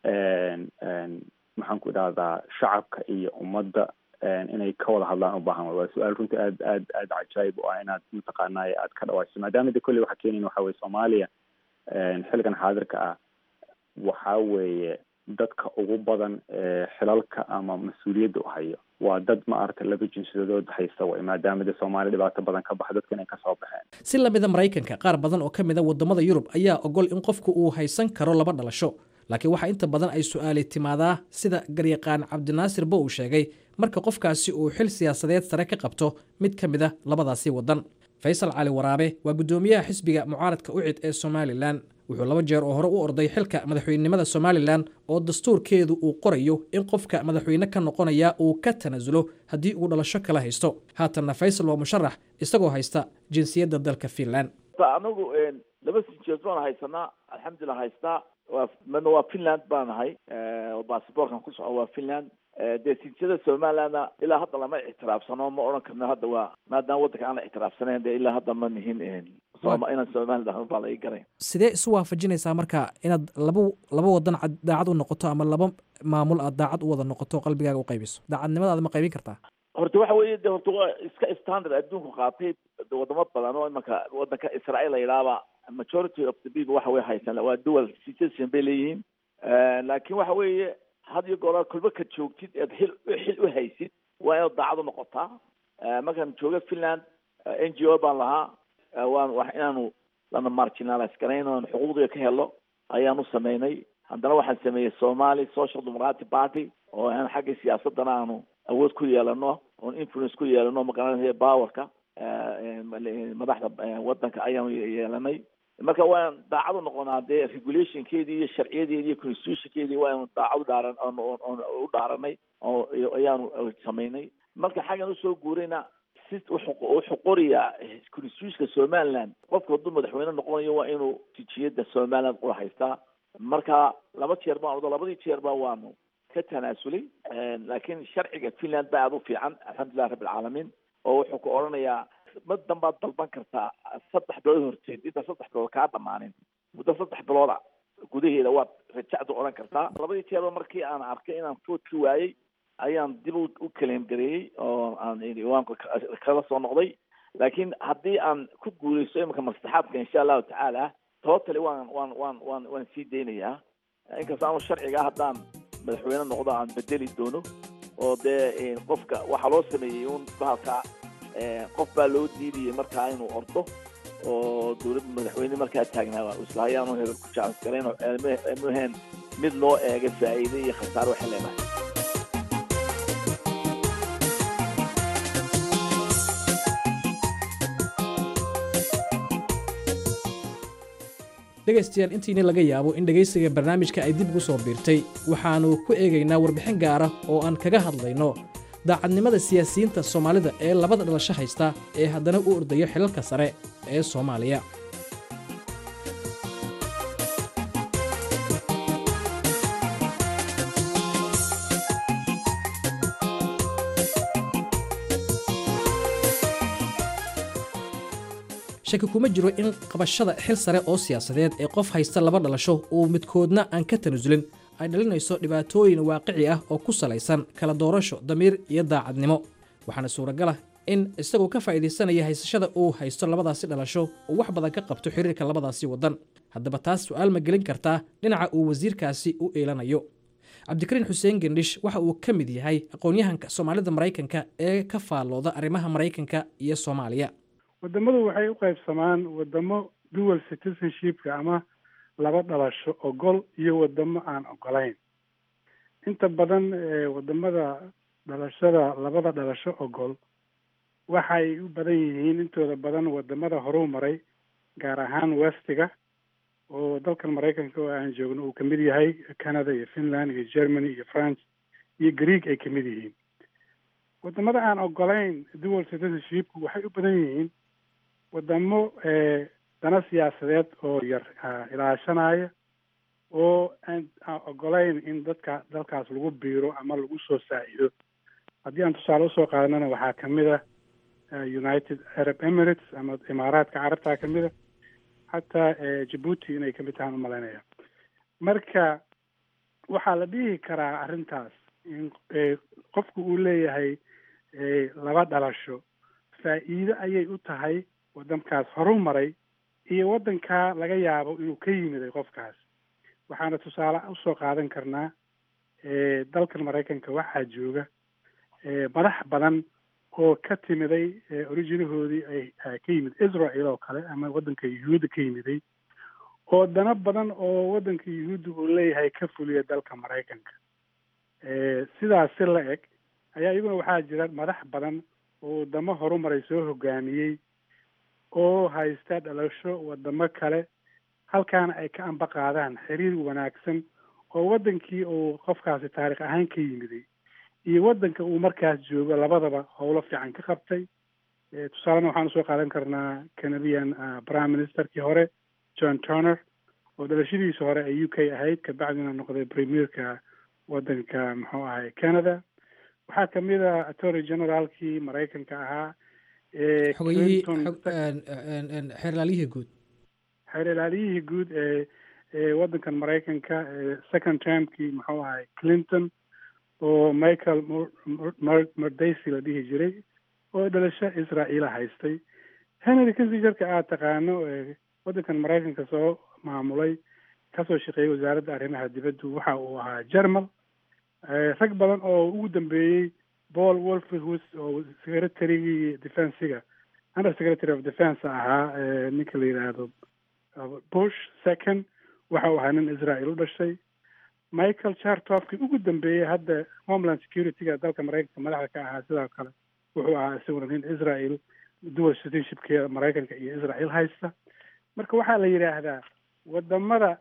maxaan ku idhahdaa shacabka iyo ummadda inay ka wada hadlaan u baahan waa su-aal runtii aad aad aad cajaayib u ah inaad mataqaanay aad ka dhawaajiso maadaama de kolley waxaa keenayn waxa weye soomaaliya xilligan xaadirka ah waxaa weeye dadka ugu badan ee xilalka ama mas-uuliyadda u hayo waa dad maaragtay laba jinsiyadood haysta way maadaama de soomaaliya dhibaato badan ka baxa dadka inay kasoo baxeen si lamida maraykanka qaar badan oo ka mid a waddamada yurub ayaa ogol in qofku uu haysan karo laba dhalasho laakiin waxaa inta badan ay su-aali timaadaa sida garyaqaan cabdinaasir bo uu sheegay marka qofkaasi uu xil siyaasadeed sare ka qabto mid ka mid a labadaasi waddan faysal cali waraabe waa guddoomiyaha xisbiga mucaaradka ucid ee somalilan wuxuu laba jeer oo hore u orday xilka madaxweynenimada somalilan oo dastuurkeedu uu qorayo in qofka madaxweyne ka noqonaya uu ka tanaasulo haddii uu dhalasho kala haysto haatanna faysal waa musharax isagoo haysta jinsiyadda dalka finland anagu laba sinjeed baan haysanaa alxamdulilah haystaa waa midna waa finland baan nahay oo basaborkan ku soco waa finland dee sinjiyada somalilandna ilaa hadda lama ictiraafsano ma odhan karno hadda waa maadaama waddanka aan la ictiraafsanayn dee ilaa hadda ma nihin inaan somaliland ahno baa la ii garay sidee isu waafajinaysaa marka inaad laba laba wadan daacad u noqoto ama laba maamul aad daacad u wada noqoto qalbigaaga u qaybiso daacadnimadaada ma qaybin kartaa horta waxa weeye de horta waa iska standard adduunku qaatay wadamo badan oo imanka waddanka israael la yidhaahba majority of the people waxa way haysan waa dual citizen bay leeyihiin laakiin waxa weeye had iyo goor kulba ka joogtid eed xil xil u haysid waa inaad daacad u noqotaa markaan jooga finland n g o baan lahaa waan wax inaanu lana marginalize garayn oon xuquuqdiga ka helo ayaanu sameynay haddana waxaan sameeyey somali social democratic party oo aan xagga siyaasadana aanu awood ku yeelano oon influence ku yeelano magaranaya powerka madaxda waddanka ayaanu yeelanay marka waan daacad u noqonaa dee regulationkeedii iyo sharciyadeedii iyo constitutionkeedii waanu daacad u dhaaran u dhaaranay oo ayaanu samaynay marka xaggan usoo guurayna si wuxuu qorayaa constitutionka somaliland qofka hadduu madaxweyne noqonayo waa inuu tijiyada somaliland ula haystaa marka laba jeer baan odo labadii jeerba waanu ka tanaasulay laakiin sharciga finland baa aada u fiican alxamdulilah rabbi alcaalamiin oo wuxuu ku odhanayaa madan baad dalban kartaa saddex bilood horteed inta saddex bilood kaa dhamaanin muddo saddex bilooda gudaheeda waad rajacdu odhan kartaa labadii jeerba markii aan arkay inaan foodki waayey ayaan dib u kaleem gareeyey oo aan waan kala soo noqday laakiin haddii aan ku guuleysto iminka maslaxaadka insha allahu tacaala totally waan waan waan waan waan sii daynayaa inkasta aanu sharciga haddaan madaxweyne noqdo aan bedeli doono oo dee qofka waxaa loo sameeyey un bahalka qof baa loo diidayay markaa inuu ordo oo dowladda madaxweyne markaa taagnaa islahayaanu hebel ku jacas garayn oo mheen mid loo eega faa'iide iyo khasaare waxay leedahay dhegaystayaal intiina laga yaabo in dhegaysiga barnaamijka ay dib ugu soo biirtay waxaannu ku eegaynaa warbixin gaara oo aan kaga hadlayno daacadnimada siyaasiyiinta soomaalida ee labada dhalasho haysta ee haddana u ordayo xilalka sare ee soomaaliya shaki kuma jiro in qabashada xil sare oo siyaasadeed ee qof haysta laba dhalasho uu midkoodna aan ka tanasulin ay dhalinayso dhibaatooyin waaqici ah oo ku salaysan kala doorasho damiir iyo daacadnimo waxaana suuragal ah in isagoo ka faa'iidaysanaya haysashada uu haysto labadaasi dhalasho uu wax badan ka qabto xiriirka labadaasi waddan haddaba taas su'aal ma gelin kartaa dhinaca uu wasiirkaasi u eelanayo cabdikariin xuseen gendhish waxa uu ka mid yahay aqoon-yahanka soomaalida maraykanka ee ka faallooda arrimaha maraykanka iyo soomaaliya wadamadu waxay u qaybsamaan wadamo dual citizenshipka ama laba dhalasho ogol iyo wadamo aan ogolayn inta badan wadamada dhalashada labada dhalasho ogol waxay u badan yihiin intooda badan wadamada horuu maray gaar ahaan westiga oo dalkan maraykanka oo aan joogno uu kamid yahay canada iyo finland iyo germany iyo france iyo greeg ay kamid yihiin wadamada aan ogolayn dual citizenshipku waxay u badan yihiin wadamo dana siyaasadeed oo yar ilaashanaya oo aan ogolayn in dadka dalkaas lagu biiro ama lagu soo saacido haddii aan tusaale usoo qaadanana waxaa kamid a united arab emirates ama imaaraadka carabtaa kamid a xataa jabuuti inay kamid tahaan umalaynaya marka waxaa la dhihi karaa arrintaas in qofku uu leeyahay laba dhalasho faa'iido ayay u tahay waddankaas horu maray iyo waddankaa laga yaabo inuu ka yimiday qofkaas waxaana tusaale usoo qaadan karnaa dalkan maraykanka waxaa jooga madax badan oo ka timiday originahoodii ay ka yimid israel oo kale ama waddanka yuhuudda ka yimiday oo dana badan oo waddanka yuhuudda uu leeyahay ka fuliya dalka maraykanka sidaas si la eg ayaa iyaguna waxaa jira madax badan oo wadamo horumaray soo hogaamiyey oo haysta dhalasho wadamo kale halkaana ay ka amba qaadaan xiriir wanaagsan oo waddankii uu qofkaasi taarikh ahaan ka yimiday iyo waddanka uu markaas joogo labadaba howlo fiican ka qabtay tusaalena waxaan usoo qaadan karnaa canadian prime ministerkii hore john turner oo dhalashadiisa hore ay u k ahayd kabacdina noqday premierka waddanka muxuu ahay canada waxaa kamid a attorney generaalkii maraykanka ahaa xogayihii xeer ilaaliyihii guud xeer ilaaliyihii guud ee ee waddankan maraykanka second termkii muxuu ahay clinton oo michael mordaysi la dhihi jiray oo dhalasho israa'iila haystay henry kissingerka aad taqaano waddankan maraykanka soo maamulay kasoo shaqeeyey wasaaradda arrimaha dibaddu waxa uu ahaa germal rag badan oo ugu dambeeyey paul wolferhus oo secretarygii defensiga under secretary of defense ahaa ninka la yidhaahdo bush second waxa uu ahaa nin israel u dhashay michael chartofkii ugu dambeeyey hadda homeland securityga dalka maraykanka madaxda ka ahaa sidoo kale wuxuu ahaa isaguna nin israel dual citizenshipka maraykanka iyo israel haysta marka waxaa la yidhaahdaa wadamada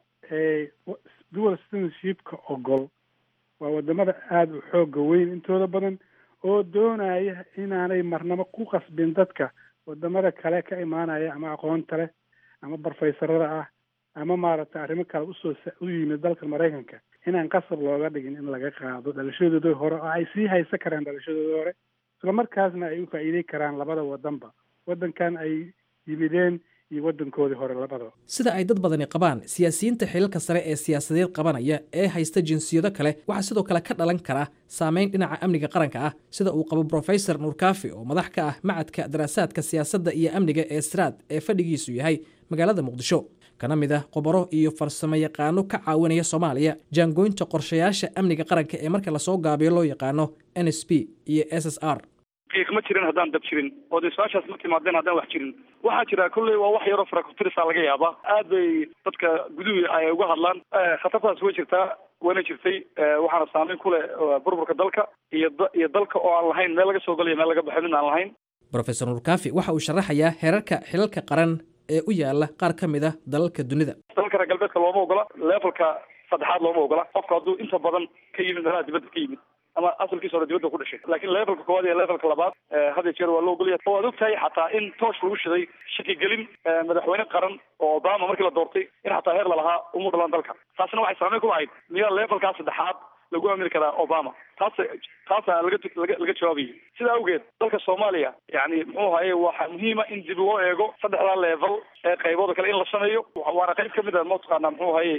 dual citizenshipka ogol waa wadamada aada u xooga weyn intooda badan oo doonaya inaanay marnabo ku qasbin dadka wadamada kale ka imaanaya ama aqoonta leh ama barfaysarada ah ama maaragtay arrimo kale usoo u yimid dalka maraykanka inaan qasab looga dhigin in laga qaado dhalashadooda hore oo ay sii haysan karaan dhalashadooda hore isla markaasna ay u faa'iidey karaan labada wadanba waddankan ay yimideen iyo waddankoodii hore labadaba sida ay dad badani qabaan siyaasiyiinta xilalka sare ee siyaasadeed qabanaya ee haysta jinsiyado kale waxaa sidoo kale ka dhalan kara saameyn dhinaca amniga qaranka ah sida uu qabo brofesor nuurkaafi oo madax ka ah macadka daraasaadka siyaasadda iyo amniga ee sraad ee fadhigiisu yahay magaalada muqdisho kana mid ah qobaro iyo farsamo yaqaano ka caawinaya soomaaliya jaangoynta qorshayaasha amniga qaranka ee marka lasoo gaabiyo loo yaqaano n s p iyo s s r qiiq ma jirin haddaan dab jirin oo dee su-aashaas ma timaadeen haddaan wax jirin waxaa jira kolley waa wax yaroo farakutirisa laga yaabaa aad bay dadka guduhi ay uga hadlaan khatartaas way jirtaa wayna jirtay waxaana saameyn ku leh burburka dalka iyo iyo dalka oo aan lahayn meel laga soo galayo meel laga baxo mid aan lahayn brofesor nuurkaafi waxa uu sharaxayaa heerarka xilalka qaran ee u yaala qaar ka mid ah dalalka dunida dalalka reer galbeedka looma ogola levelka saddexaad looma ogola qofka hadduu inta badan ka yimid meelaha dibadda ka yimid ama asalkiisa hore dibadda ku dhashay laakiin levelka koowaad iyo levelka labaad had iyo jeer waa loo ogolaya waad ogtahay xataa in toosh lagu shiday shakigelin madaxweyne qaran oo obama markii la doortay in xataa heer lalahaa umu dhalan dalka taasina waxay saameyn ku lahayd miyaa levelkaa saddexaad lagu aamini karaa obama taas taasa laga laga laga jawaabayay sidaa awgeed dalka soomaaliya yani muxuu haye waxaa muhiima in dib loo eego saddexdaa level ee qaybooda kale in la sameeyo waana qayb kamid a mataqaana muxuu haye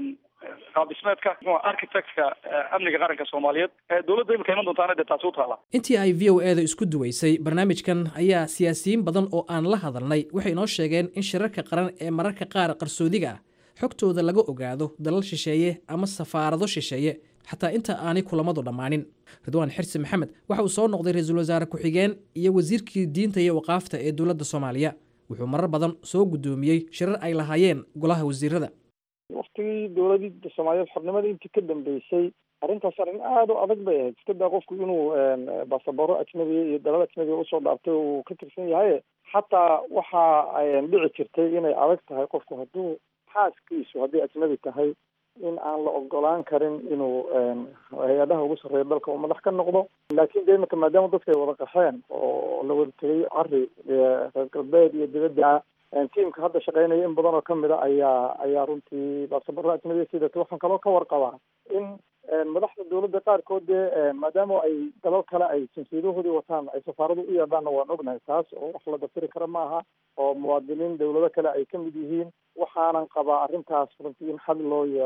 qaab dhismeedka muxuu architectka amniga qaranka soomaaliyeed dowladda imika iman doontaana dee taasi u taala intii ay v o e da isku duwaysay barnaamijkan ayaa siyaasiyiin badan oo aan la hadalnay waxay inoo sheegeen in shirarka qaran ee mararka qaar qarsoodiga ah xogtooda laga ogaado dalal shisheeye ama safaarado shisheeye xataa inta aanay kulamadu dhammaanin ridwaan xirsi maxamed waxa uu soo noqday ra-iisul wasaare ku-xigeen iyo wasiirkii diinta iyo waqaafta ee dowladda soomaaliya wuxuu marar badan soo guddoomiyey shirar ay lahaayeen golaha wasiirada waktigii dowladda soomaaliyeed xornimada intii ka dambeysay arrintaas arrin aada u adag bay ahayd iska daa qofku inuu baasabaro ajnabiya iyo dalal ajnabiya usoo dhaartay uu ka tirsan yahay xataa waxa dhici jirtay inay adag tahay qofku hadduu xaaskiisu hadday ajnabi tahay in aan la ogolaan karin inuu hay-adaha ugu sarreeya dalka uu madax ka noqdo laakiin de imika maadaama dadka ay wada qaxeen oo la wada tegay cari reer galbeed iyo dibadda tiamka hadda shaqeynaya in badan oo kamid a ayaa ayaa runtii baasabaro ajnabiya sidata waxaan kaloo ka warqabaa in madaxda dowladda qaarkood dee maadaama ay dalal kale ay jinsiyadahoodii wataan ay safaaradu u yeedhaanna waan ognahay taas oo wax la dafiri kara maaha oo muwaadiniin dowlado kale ay kamid yihiin waxaanan qabaa arrintaas runtii in xad loo yeelo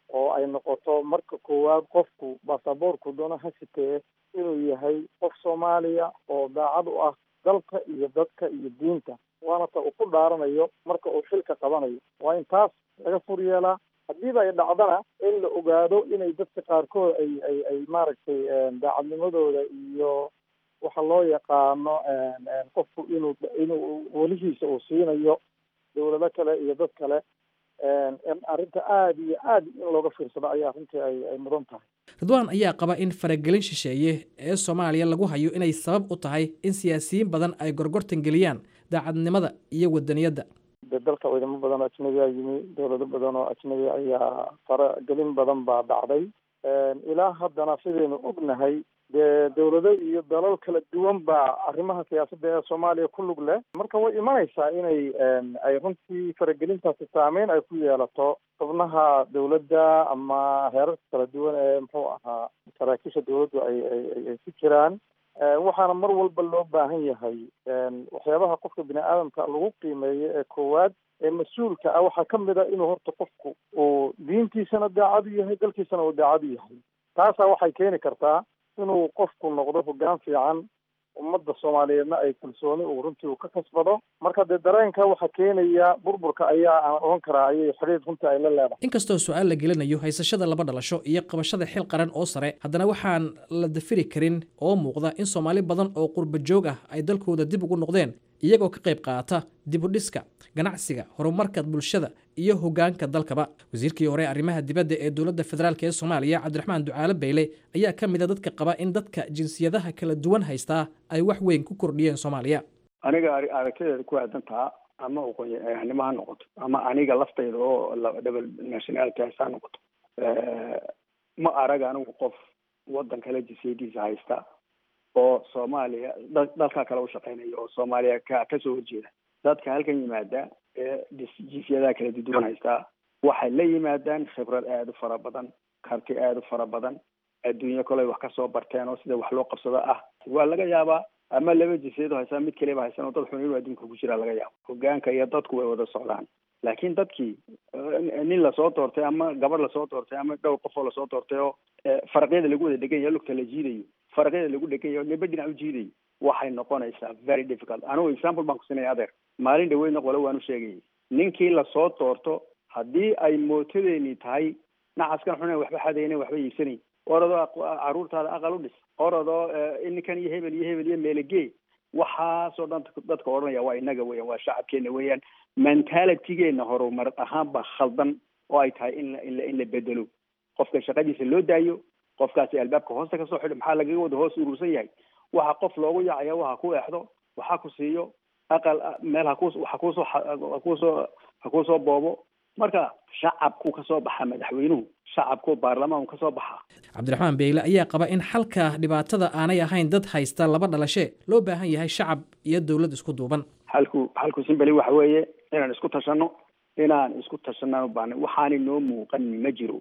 oo ay noqoto marka koowaad qofku baasaboorku doono ha sitee inuu yahay qof soomaaliya oo daacad u ah dalka iyo dadka iyo diinta waana ta uu ku dhaaranayo marka uu xilka qabanayo waa in taas laga fur yeelaa haddiiba ay dhacdana in la ogaado inay dadka qaarkood ay ay ay maaragtay daacadnimadooda iyo waxa loo yaqaano qofku inuu inuu welihiisa uu siinayo dawlado kale iyo dad kale arrinta aada iyo aada in looga fiirsado ayaa runtii ay ay mudan tahay ridwaan ayaa qaba in faragelin shisheeye ee soomaaliya lagu hayo inay sabab u tahay in siyaasiyiin badan ay gorgortan geliyaan daacadnimada iyo wadaniyadda de dalka ciidamo badan oo ajnabiyaa yimi dawlado badan oo ajnabi ayaa faragelin badan baa dhacday ilaa haddana sidaynu ognahay dee dawlado iyo dalal kala duwan baa arrimaha siyaasadda ee soomaaliya ku lug leh marka way imanaysaa inay ay runtii faragelintaasi saameyn ay ku yeelato xubnaha dawladda ama heerarka kala duwan ee muxuu ahaa saraakiisha dawladdu ay ay ay ku jiraan waxaana mar walba loo baahan yahay waxyaabaha qofka bini aadamka lagu qiimeeyo ee koowaad ee mas-uulka ah waxaa ka mid a inuu horta qofku uu diintiisana daacad u yahay dalkiisana uu daacad u yahay taasaa waxay keeni kartaa inuu qofku noqdo hoggaan fiican ummadda soomaaliyeedna ay kalsooni uu runtii uu ka kasbado marka dee dareenka waxaa keenaya burburka ayaa aan oran karaa ayay xidhiir runtii ay la leedahay inkastoo su-aal la gelinayo haysashada laba dhalasho iyo qabashada xil qaran oo sare haddana waxaan la dafiri karin oo muuqda in soomaali badan oo qurba joog ah ay dalkooda dib ugu noqdeen iyagoo ka qayb qaata dibudhiska ganacsiga horumarka bulshada iyo hogaanka dalkaba wasiirkii hore arrimaha dibadda ee dowladda federaalk ee soomaaliya cabdiraxmaan ducaale bayle ayaa ka mid a dadka qaba in dadka jinsiyadaha kala duwan haystaa ay wax weyn ku kordhiyeen soomaaliya aniga aragtideeda ku aadantaa ama aqoonyahanimo ha noqoto ama aniga laftayda oo double nationality ha noqoto ma arag anigu qof wadan kale jinsiyadiisa haysta oo soomaaliya dalka kale u shaqeynaya oo soomaaliya ka kasoo horjeeda dadka halkan yimaada ee jinsiyadaha kala duwan haystaa waxay la yimaadaan khibrad aada u fara badan karti aada u fara badan adduunyo koley wax kasoo barteen oo sida wax loo qabsado ah waa laga yaabaa ama laba jinsiyado haystaa mid kaliba haysan oo dad xun inuu adduunka ku jiraa laga yaabo hogaanka iyo dadku way wada socdaan laakiin dadkii nin lasoo doortay ama gabadh lasoo doortay ama dhowr qof oo lasoo doortay oo faraqyada lagu wada dhegan yaho lugta la jiidayo faraqyada lagu dhegan yaho niba dhinac u jiidayo waxay noqonaysaa very difficult anigu example baan kusinaya adeer maalin dhaweydna qole waan u sheegayay ninkii lasoo doorto haddii ay mootadeeni tahay nacaskan xuna waxba xadayna waxba iibsanayn orodoo caruurtaada aqal u dhis orodoo ninkan iyo hebel iyo hebel iyo meelegee waxaasoo dhan dadka odhanaya waa inaga weeyaan waa shacabkeena weeyaan mentalitygeena horumar ahaan baa khaldan oo ay tahay in in in la bedelo qofka shaqadiisa loo daayo qofkaasi albaabka hoosta kasoo xidho maxaa lagaga wada hoos urursan yahay waxa qof loogu yaacaya waxa ku eexdo waxa ku siiyo aqal meel haku hakusoo hakusoo hakusoo boobo marka shacabku kasoo baxa madaxweynuhu shacabku baarlamaanku kasoo baxa cabdiraxmaan beyle ayaa qaba in xalka dhibaatada aanay ahayn dad haysta laba dhalashe loo baahan yahay shacab iyo dowlad isku duuban halku halku simbali waxa weeye inaan isku tashano inaan isku tashanaan u baahna waxaanay noo muuqan ma jiro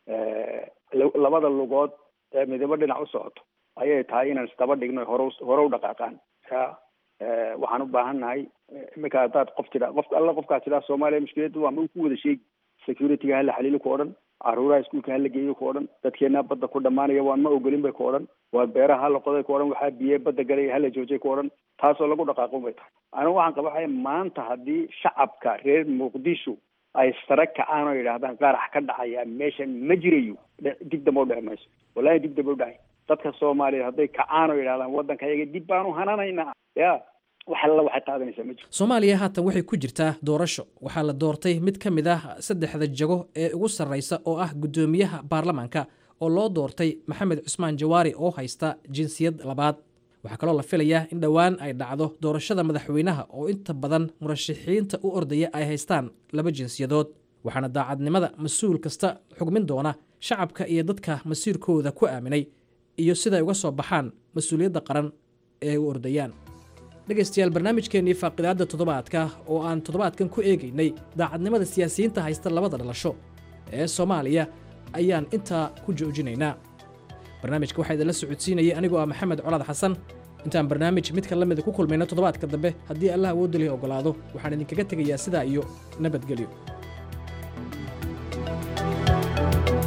labada lugood ee midabo dhinac u socoto ayay tahay inaan isdaba dhigno hore hore u dhaqaaqaan ya waxaan u baahan nahay iminka haddaad qof tidhaa qof alla qofkaas tidhaa soomaaliya mushkiladda waa ma ku wada sheegi securityga hala xaliilo ku odhan caruuraha iskuulka hala geeyo ku odhan dadkeena badda ku dhamaanaya waan ma ogolin bay ku odhan waa beeraha hala qoday ku odhan waxaa biye badda galay hala joojay ku odhan taasoo lagu dhaqaaqo bay tahay anigu waxaan qabaxaya maanta haddii shacabka reer muqdisho ay sare kacaan oo yidhaahdaan qarax ka dhacaya meeshan ma jirayo dib damba u dhici mayso wallahi dib damba u dhacay dadka soomaaliyeed hadday kacaan oo yidhahdaan waddanka yaga dib baanu hananaynaa ya wax alla waxay qaadanaysaa ma jiro soomaaliya haatan waxay ku jirtaa doorasho waxaa la doortay mid ka mid ah saddexda jago ee ugu sarreysa oo ah guddoomiyaha baarlamaanka oo loo doortay maxamed cusmaan jawaari oo haysta jinsiyad labaad waxaa kaloo la filayaa in dhowaan ay dhacdo doorashada madaxweynaha oo inta badan murashaxiinta u ordaya ay haystaan laba jinsiyadood waxaana daacadnimada mas-uul kasta xugmin doona shacabka iyo dadka masiirkooda ku aaminay iyo siday uga soo baxaan mas-uuliyadda qaran ee u ordayaan dhegaystayaal barnaamijkeennii faaqidaadda toddobaadka oo aan toddobaadkan ku eegaynay daacadnimada siyaasiyiinta haysta labada dhalasho ee soomaaliya ayaan intaa ku joojinaynaa barnaamijka waxaa idinla socodsiinayay anigoo ah maxamed colaad xasan intaan barnaamij midka la mida ku kulmayno toddobaadka dambe haddii allah awoodda lihi oggolaado waxaan idinkaga tegayaa sidaa iyo nabadgelyo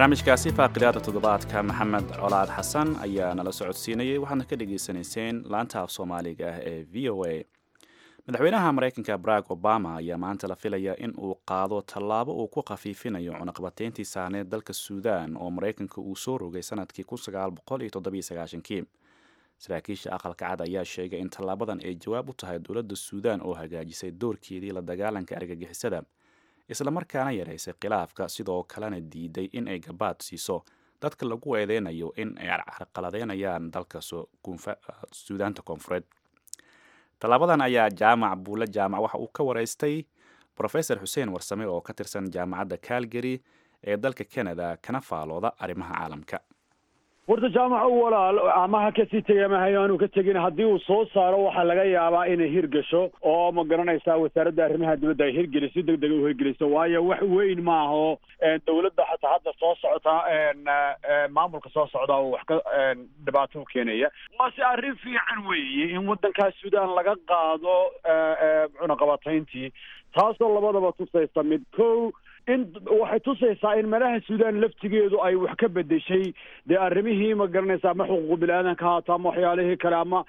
barnaamijkaasi faaqidaada toddobaadka maxamed colaad xasan ayaa nala socodsiinayay waxaadna ka dhagaysanayseen laanta af soomaaliga ah ee v o a madaxweynaha maraykanka barack obama ayaa maanta la filaya in uu qaado tallaabo uu ku khafiifinayo cunaqabateyntii saaneed dalka suudaan oo maraykanka uu soo rogay sanadkii kii saraakiisha aqalka cad ayaa sheegay in tallaabadan ay jawaab u tahay dowladda suudaan oo hagaajisay doorkeedii la dagaalanka argagixisada islamarkaana yaraysay khilaafka sidoo kalena diiday in ay gabaad siiso dadka lagu eedeynayo in ay carqaladeynayaan dalka suudaanta koonfureed tallaabadan ayaa jaamac buule jaamac waxa uu ka waraystay rofesor xuseen warsame oo ka tirsan jaamacadda calgary ee dalka canada kana faalooda arrimaha caalamka horta jaamac u walaal ama ha kasii tegay ama hayaanu ka tegin haddii uu soo saaro waxaa laga yaabaa inay hirgasho oo ma garanaysaa wasaaradda arrimaha dibadda ay hirgeliso si deg dega u hirgeliso waayo wax weyn maaho dowladda xataa hadda soo socota maamulka soo socda oo wax ka dhibaato u keenaya waase arrin fiican weeye in waddankaas suudaan laga qaado cunaqabatayntii taasoo labadaba tusaysa mid kow in waxay tusaysaa in meelaha suudaan laftigeedu ay wax ka bedeshay dee arrimihii ma garanaysa ama xuquuq bini-aadanka haato ama waxyaalihii kale ama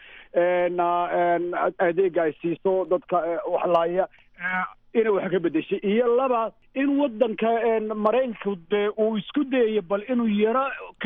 adeega ay siiso dadka waxlaaya inay wax ka bedeshay iyo laba in waddanka maraykanka dee uu isku dayayo bal inuu yaro ka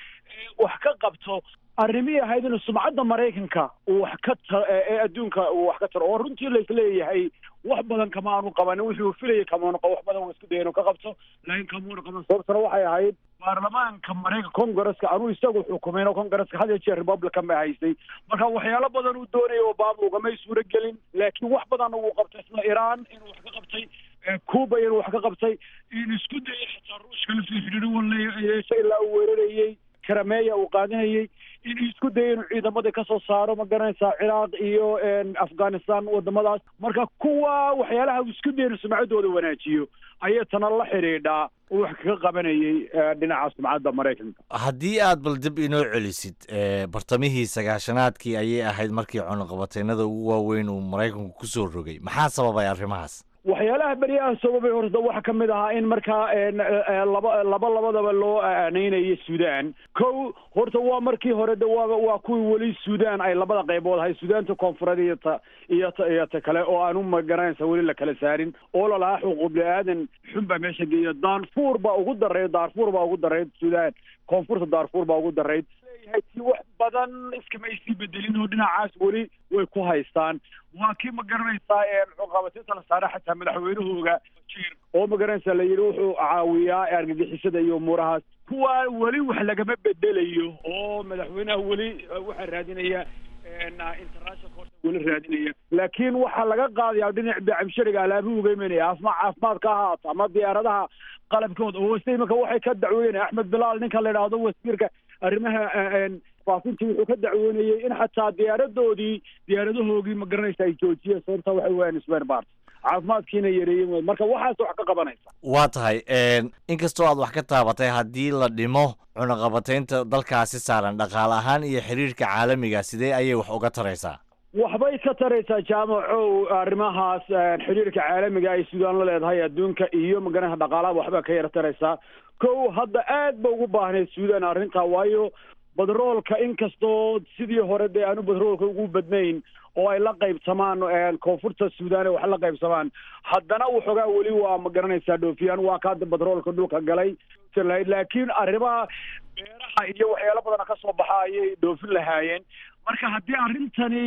wax ka qabto arrimihii ahayd inuu sumcadda maraykanka uu wax ka ta ee adduunka uu wax ka taro oo runtii laisleeyahay wax badan kama aanu qabanin wuxuu filayay kamaanu wax badan uu isku daya inuu ka qabto laakiin kamuuna qaban sababtana waxay ahayd baarlamaanka maraykanka congresska anuu isagu xukumayn oo congresska had iyo jeer republican ba haystay marka waxyaalo badan uu doonayay obama ugamay suuro gelin laakiin wax badanna wuu qabtay isla iran inuu wax ka qabtay cuba inuu wax ka qabtay in isku dayay xataa ruushka laftii xidhiidho waleeysa ilaa uu weerarayey karameeya uu qaadinayay inuu isku dayay inuu ciidamadii kasoo saaro ma garanaysaa ciraaq iyo afghanistan wadamadaas marka kuwa waxyaalaha uu isku dayay inuu sumcaddooda wanaajiyo ayay tana la xidhiidhaa uu wax kaga qabanayay dhinaca sumcadda maraykanka haddii aad bal dib inoo celisid bartamihii sagaashanaadkii ayay ahayd markii cunaqabateynada ugu waaweyn uu maraykanku kusoo rogay maxaa sababay arrimahaas waxyaalaha beryaha sababay horta waxaa ka mid ahaa in markaa laba laba labadaba loo aaneynayay suudaan kow horta waa markii hore de waa waa kuwii weli suudaan ay labada qaybood ahay suudaanta koonfureed iyo ta iyo ta iyo ta kale oo aanu magaranaysa weli la kala saarin oo lalahaa xuquuq bini-aadan xun baa meesha geeya daarfuur baa ugu darayd daarfuur baa ugu darayd suudaan koonfurta daarfuur baa ugu darayd leeyahay ti wax badan iskama isii bedelin oo dhinacaas weli way ku haystaan waa kii ma garanaysaa cuqabatinta la saare xataa madaxweynahooga jir oo ma garanaysaa la yidhi wuxuu caawiyaa argagixisada iyo umuurahaas kuwa weli wax lagama bedelayo oo madaxweynaha weli waxaa raadinaya international court weli raadinaya laakiin waxaa laga qaadayaa dhinac bacabshariga alaabuhu uga imanaya asma caafimaad ka ahaato ama diyaaradaha qalabkooda oo wase imanka waxay ka dacweynaya axmed bilaal ninka la idhaahdo wasiirka arrimaha faafintii wuxuu ka dacweynayay in xataa diyaaradoodii diyaaradahoogii ma garanaysa ay joojiyeen sababta waxay waayaan span bart caafimaadkiina yareeyeen marka waxaas wax ka qabanaysa waa tahay inkastoo aad wax ka taabatay haddii la dhimo cunaqabateynta dalkaasi saaran dhaqaale ahaan iyo xiriirka caalamiga sidee ayay wax uga taraysaa waxbay ka taraysaa jaamacow arrimahaas xiriirka caalamiga ay suudaan la leedahay adduunka iyo magaranaysa dhaqaalaha waxbaa ka yara taraysaa kow hadda aad ba ugu baahnayd suudaan arrintaa waayo badroolka inkastoo sidii hore dee aanu badroolka ugu badnayn oo ay la qaybsamaan koonfurta suudaan ee wax la qaybsamaan haddana waxoogaa weli waa ma garanaysaa dhoofiyaan waa ka hadda badroolka dhulka galay laakiin arrimaha beeraha iyo waxyaalo badana ka soo baxa ayay dhoofin lahaayeen marka haddii arrintani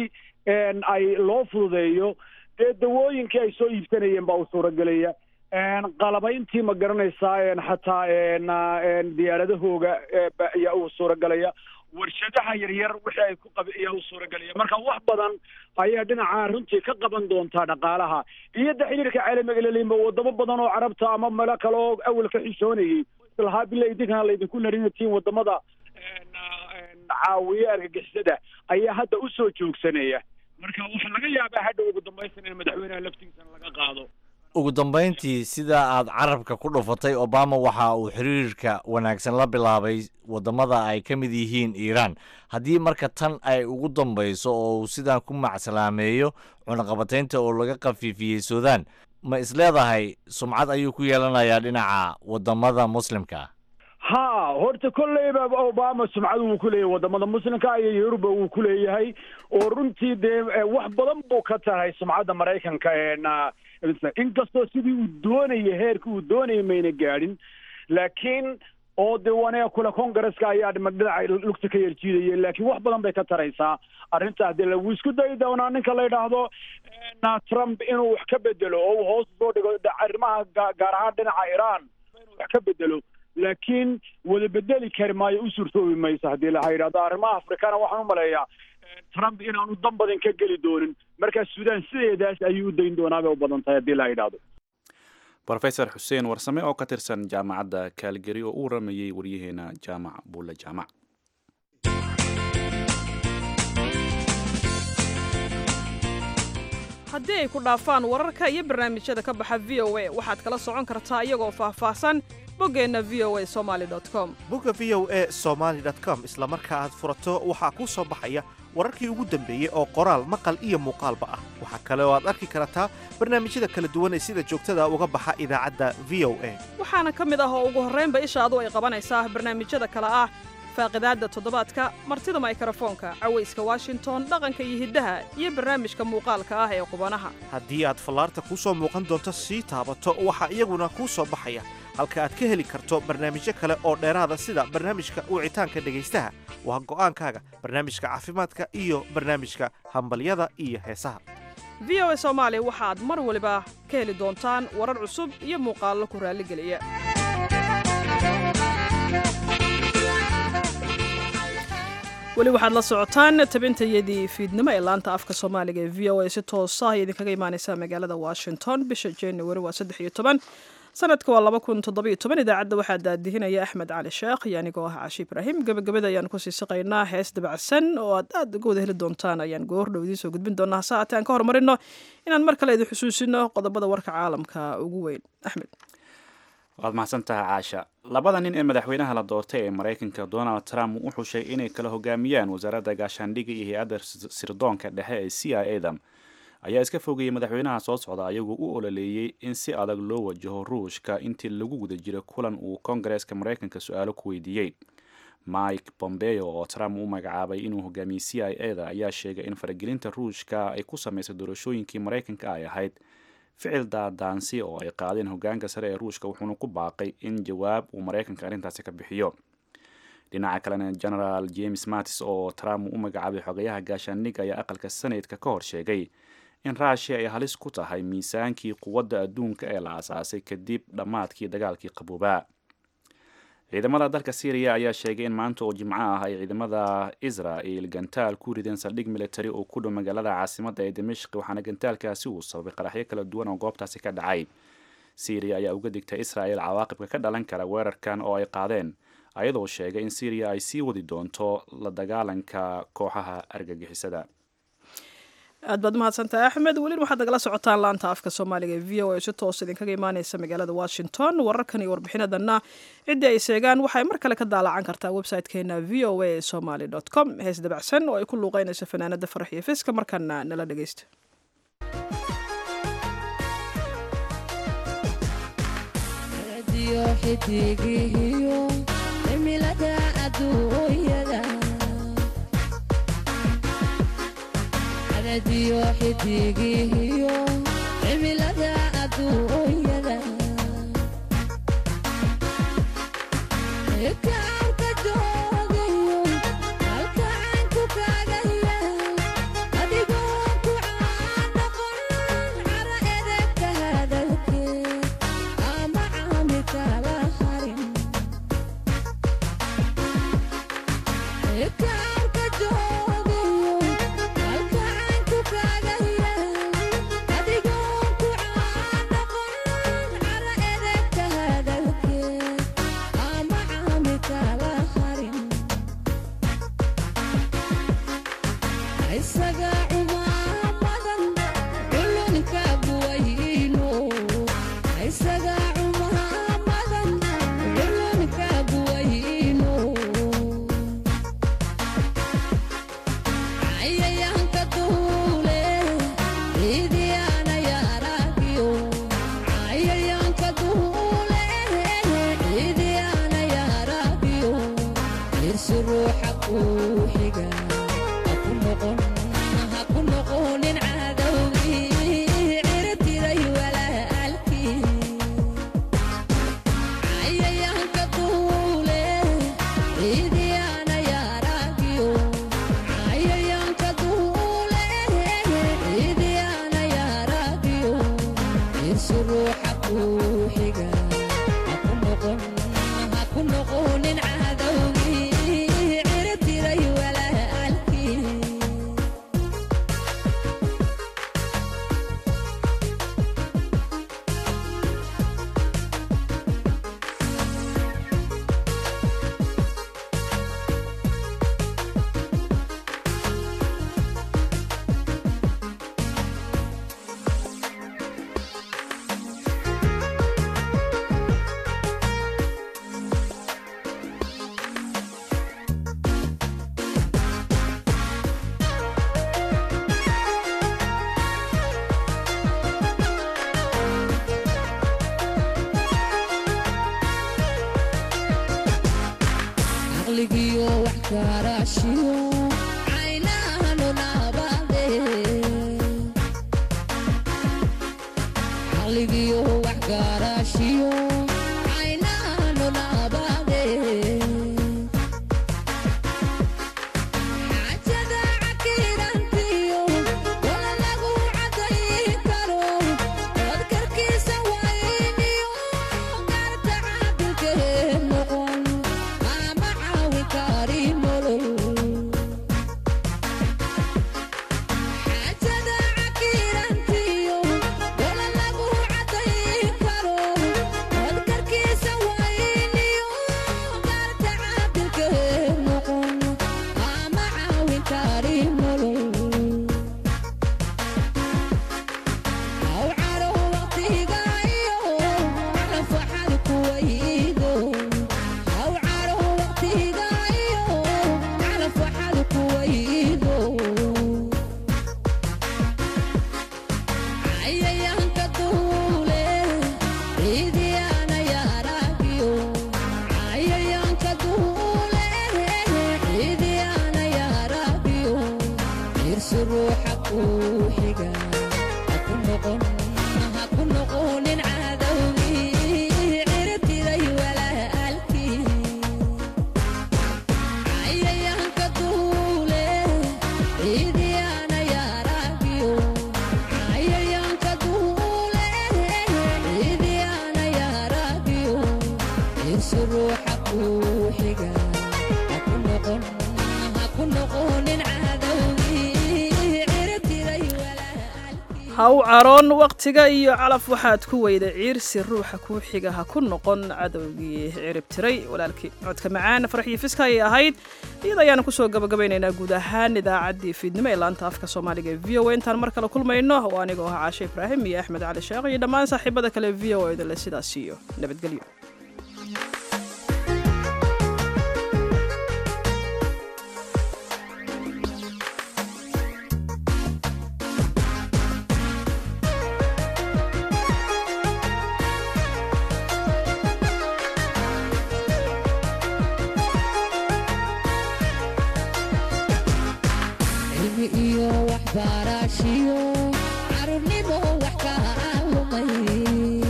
ay loo fududeeyo dee dawooyinkii ay soo iibsanayeen baa u suuragelaya qalabayntii ma garanaysaa xataa diyaaradahooga ayaa u suuragelaya warshadaha yaryar wixii ay ku qab ayaa u suuragelaya marka wax badan ayaa dhinaca runtii ka qaban doontaa dhaqaalaha iyo de xiriirka caalamiga laleeyimba wadamo badan oo carabta ama melo kale oo awal ka xishoonayay islahaa bila idinkana laydinku narinatiin wadamada caawiye argagixisada ayaa hadda usoo joogsanaya marka waxaa laga yaabaa hadha ugu dambaysan in madaxweynaha laftigiisana laga qaado ugu dambayntii sida aad carabka ku dhufatay obama waxa uu xiriirka wanaagsan la bilaabay wadamada ay ka mid yihiin iiraan haddii marka tan ay ugu dambayso oo uu sidaan ku macsalaameeyo cunaqabateynta oo laga khafiifiyey suudaan ma isleedahay sumcad ayuu ku yeelanayaa dhinaca wadamada muslimka ha horta kolleyba obama sumcadu wuu ku leeyahay wadamada muslimka iyo yuruba wuu ku leeyahay oo runtii dee wax badan buu ka tahay sumcadda maraykanka inkastoo sidii uu doonaya heerka uu doonaya mayna gaadhin laakiin oo de wanea kule congresska ayaa dhinaca lugta ka yerjiidaya laakiin wax badan bay ka taraysaa arrintaas dee wuu isku dayi doonaa ninka la yidhaahdo trump inuu wax ka bedelo oo uu hoos usoo dhigo arrimaha gaar ahaan dhinaca iran inuu wax ka bedelo laakiin wada bedeli kari maayo u suurtoobi mayso haddii la yidhahdo arrimaha afrikana waxaan u maleeyaa trump inaanu dan badan ka geli doonin markaa suudaan sideedaas ayuu u dayn doonaa bay u badan tahay haddii la yidhahdo rofesor xuseen warsame oo ka tirsan jaamacadda kaalgari oo u waramayey waryaheena jaamac buulle jaamac haddii ay ku dhaafaan wararka iyo barnaamijyada ka baxa v o a waxaad kala socon kartaa iyagoo faahfaahsan boggeenna v o a somaali com bogga v o a somaali com isla marka aad furato waxaa kuu soo baxaya wararkii ugu dambeeyey oo qoraal maqal iyo muuqaalba ah waxaa kale oo aad arki kartaa barnaamijyada kala duwan ee sida joogtada uga baxa idaacadda v o a waxaana ka mid ah oo ugu horraynba ishaadu ay qabanaysaa barnaamijyada kale ah faaqidaadda toddobaadka martida maykrofoonka cawayska washington dhaqanka iyo hiddaha iyo barnaamijka muuqaalka ah ee qubanaha haddii aad fallaarta kuu soo muuqan doonto sii taabato waxaa iyaguna kuu soo baxaya halka aad ka heli karto barnaamijyo kale oo dheeraada sida barnaamijka wicitaanka dhegaystaha waa go'aankaaga barnaamijka caafimaadka iyo barnaamijka hambalyada iyo heesaha v o a soomaali waxaad mar waliba ka heli doontaan warar cusub iyo muuqaallo ku raalligeliya weli waxaad la socotaan tabintayadii fiidnimo ee laanta afka soomaaliga ee v o a si toosa ay idinkaga imaaneysaa magaalada washington bisha january waa saddex iyo toban sanadka waa laba kun toddobiyo toban idaacadda waxaa daadihinaya axmed cali sheekh iyo anigoo ah cashi ibraahim gebagabada ayaan kusii siqaynaa hees dabacsan oo aad aad uga wada heli doontaan ayaan goordhow idiin soo gudbin doonaa hase haatee aan ka hormarino inaan mar kale idin xusuusino qodobada warka caalamka ugu weyn axmed waad mahadsantaha caasha labada nin ee madaxweynaha la doortay ee maraykanka donald trump u xushay inay kala hogaamiyaan wasaaradda gaashaandhigga iyo hay-adda sirdoonka dhexe ee c i adam ayaa iska fogeeyey madaxweynaha soo socda ayagoo u ololeeyey in si adag loo wajaho ruushka intii lagu guda jiray kulan uu kongareeska maraykanka su-aalo ku weydiiyey mike bombeo oo trump u magacaabay inuu hogaamiyey c i a da ayaa sheegay in faragelinta ruushka ay ku sameysay doorashooyinkii maraykanka ay ahayd ficil daadaansi oo ay qaadeen hogaanka sare ee ruushka wuxuuna ku baaqay in jawaab uu maraykanka arrintaasi ka bixiyo dhinaca kalena genaraal james mattis oo trump u magacaabay xogayaha gaashaandhigga ayaa aqalka senatka ka hor sheegay in ruushiya ay halis ku tahay miisaankii quwadda adduunka ee la aasaasay kadib dhammaadkii dagaalkii qaboobaa ciidamada dalka syriya ayaa sheegay in maanta oo jimco ah ay ciidamada israel gantaal ku rideen saldhig military oo ku dhow magaalada caasimadda ee dimashq waxaana gantaalkaasi uu sababay qaraxyo kala duwan oo goobtaasi ka dhacay syriya ayaa uga digtay israel cawaaqibka ka dhalan kara weerarkan oo ay qaadeen ayadoo sheegay in syriya ay sii wadi doonto la dagaalanka kooxaha argagixisada aad baad umahadsantahay axmed welina waxaad nagala socotaan laanta afka soomaaliga ee v o a si toos idinkaga imaaneysa magaalada washington wararkan iyo warbixinadanna ciddii ay seegaan waxay mar kale ka daalacan kartaa website-keena v o a somaly com hees dabacsan oo ay ku luuqeynayso fanaanada farax iyo fiska markaana nala dhegeysta dio xidigihiyo cimilada adduunyada kaarka joogayo halkacaanku kaagaya adigoo ku caanoqon cara edegka hadalkee ama caami kala harin kaarka joogayo Yeah. gaaraashiyo caynahanu naabade caqligiyo wax gaaraashiyo caynahanu naabade xaajada cakiirantiyo wala lagu cadayn karo codkarkiisa wayniyo gaarta caabilkee noqon ama caawin kari nolol xaajada cakiirantiyo wala lagu cadayn karo codkarkiisa wayniyo gaarta caabilkee noqon ama caawin kari nolol aw caro waqtiga iyo rafaxad kuwaydo aw caro waqtiga iyo rafaxad kuwaydo cayayaanka duule ciidiyaana yaaragiyo cayayaanka duule ciidiyaana yaaragiyo irsi ruuxa kuu xiga haku noqon haku noqonin cadowgii ciribtiday walaalkii cayayaanka duule ciidiyaana yaaragiyo cayayaanka duule ciidiyaana yaaragiyo irsi ruuxa kuu xiga haku noqon haku noqonin cadowgii ciribtiday ha u caroon wakhtiga iyo calaf waxaad ku weyda ciirsi ruuxa kuu xiga ha ku noqon cadowgii cirib tiray walaalkii codka macaan farxii fiska ayay ahayd iyada ayaanu kusoo gabagabaynaynaa guud ahaan idaacaddii fiidnimo ee laanta afka soomaaliga ee v o a intaan mar kale kulmayno oo anigoo ah caashe ibraahim iyo axmed cali sheekh iyo dhammaan saaxiibada kale v o idinle sidaas iyo nabadgelyo cilmi iyo waxbarashiyo carruurnimo wax ka lumay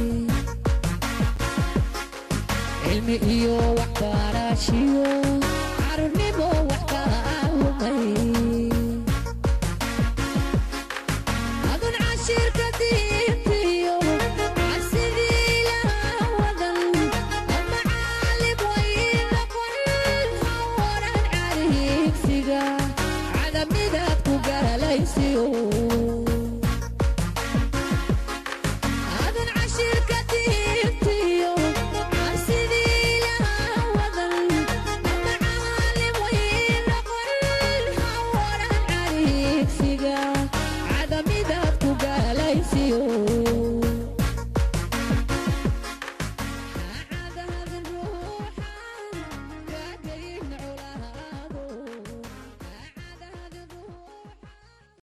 cilmi iyo waxbarashiyo carruurnimo wax ka lumay adun cashirka diintiyo cabsidii ilaha wadan ama caalim way noqon ha waran cariigsiga cadamidaad ku galaysiyo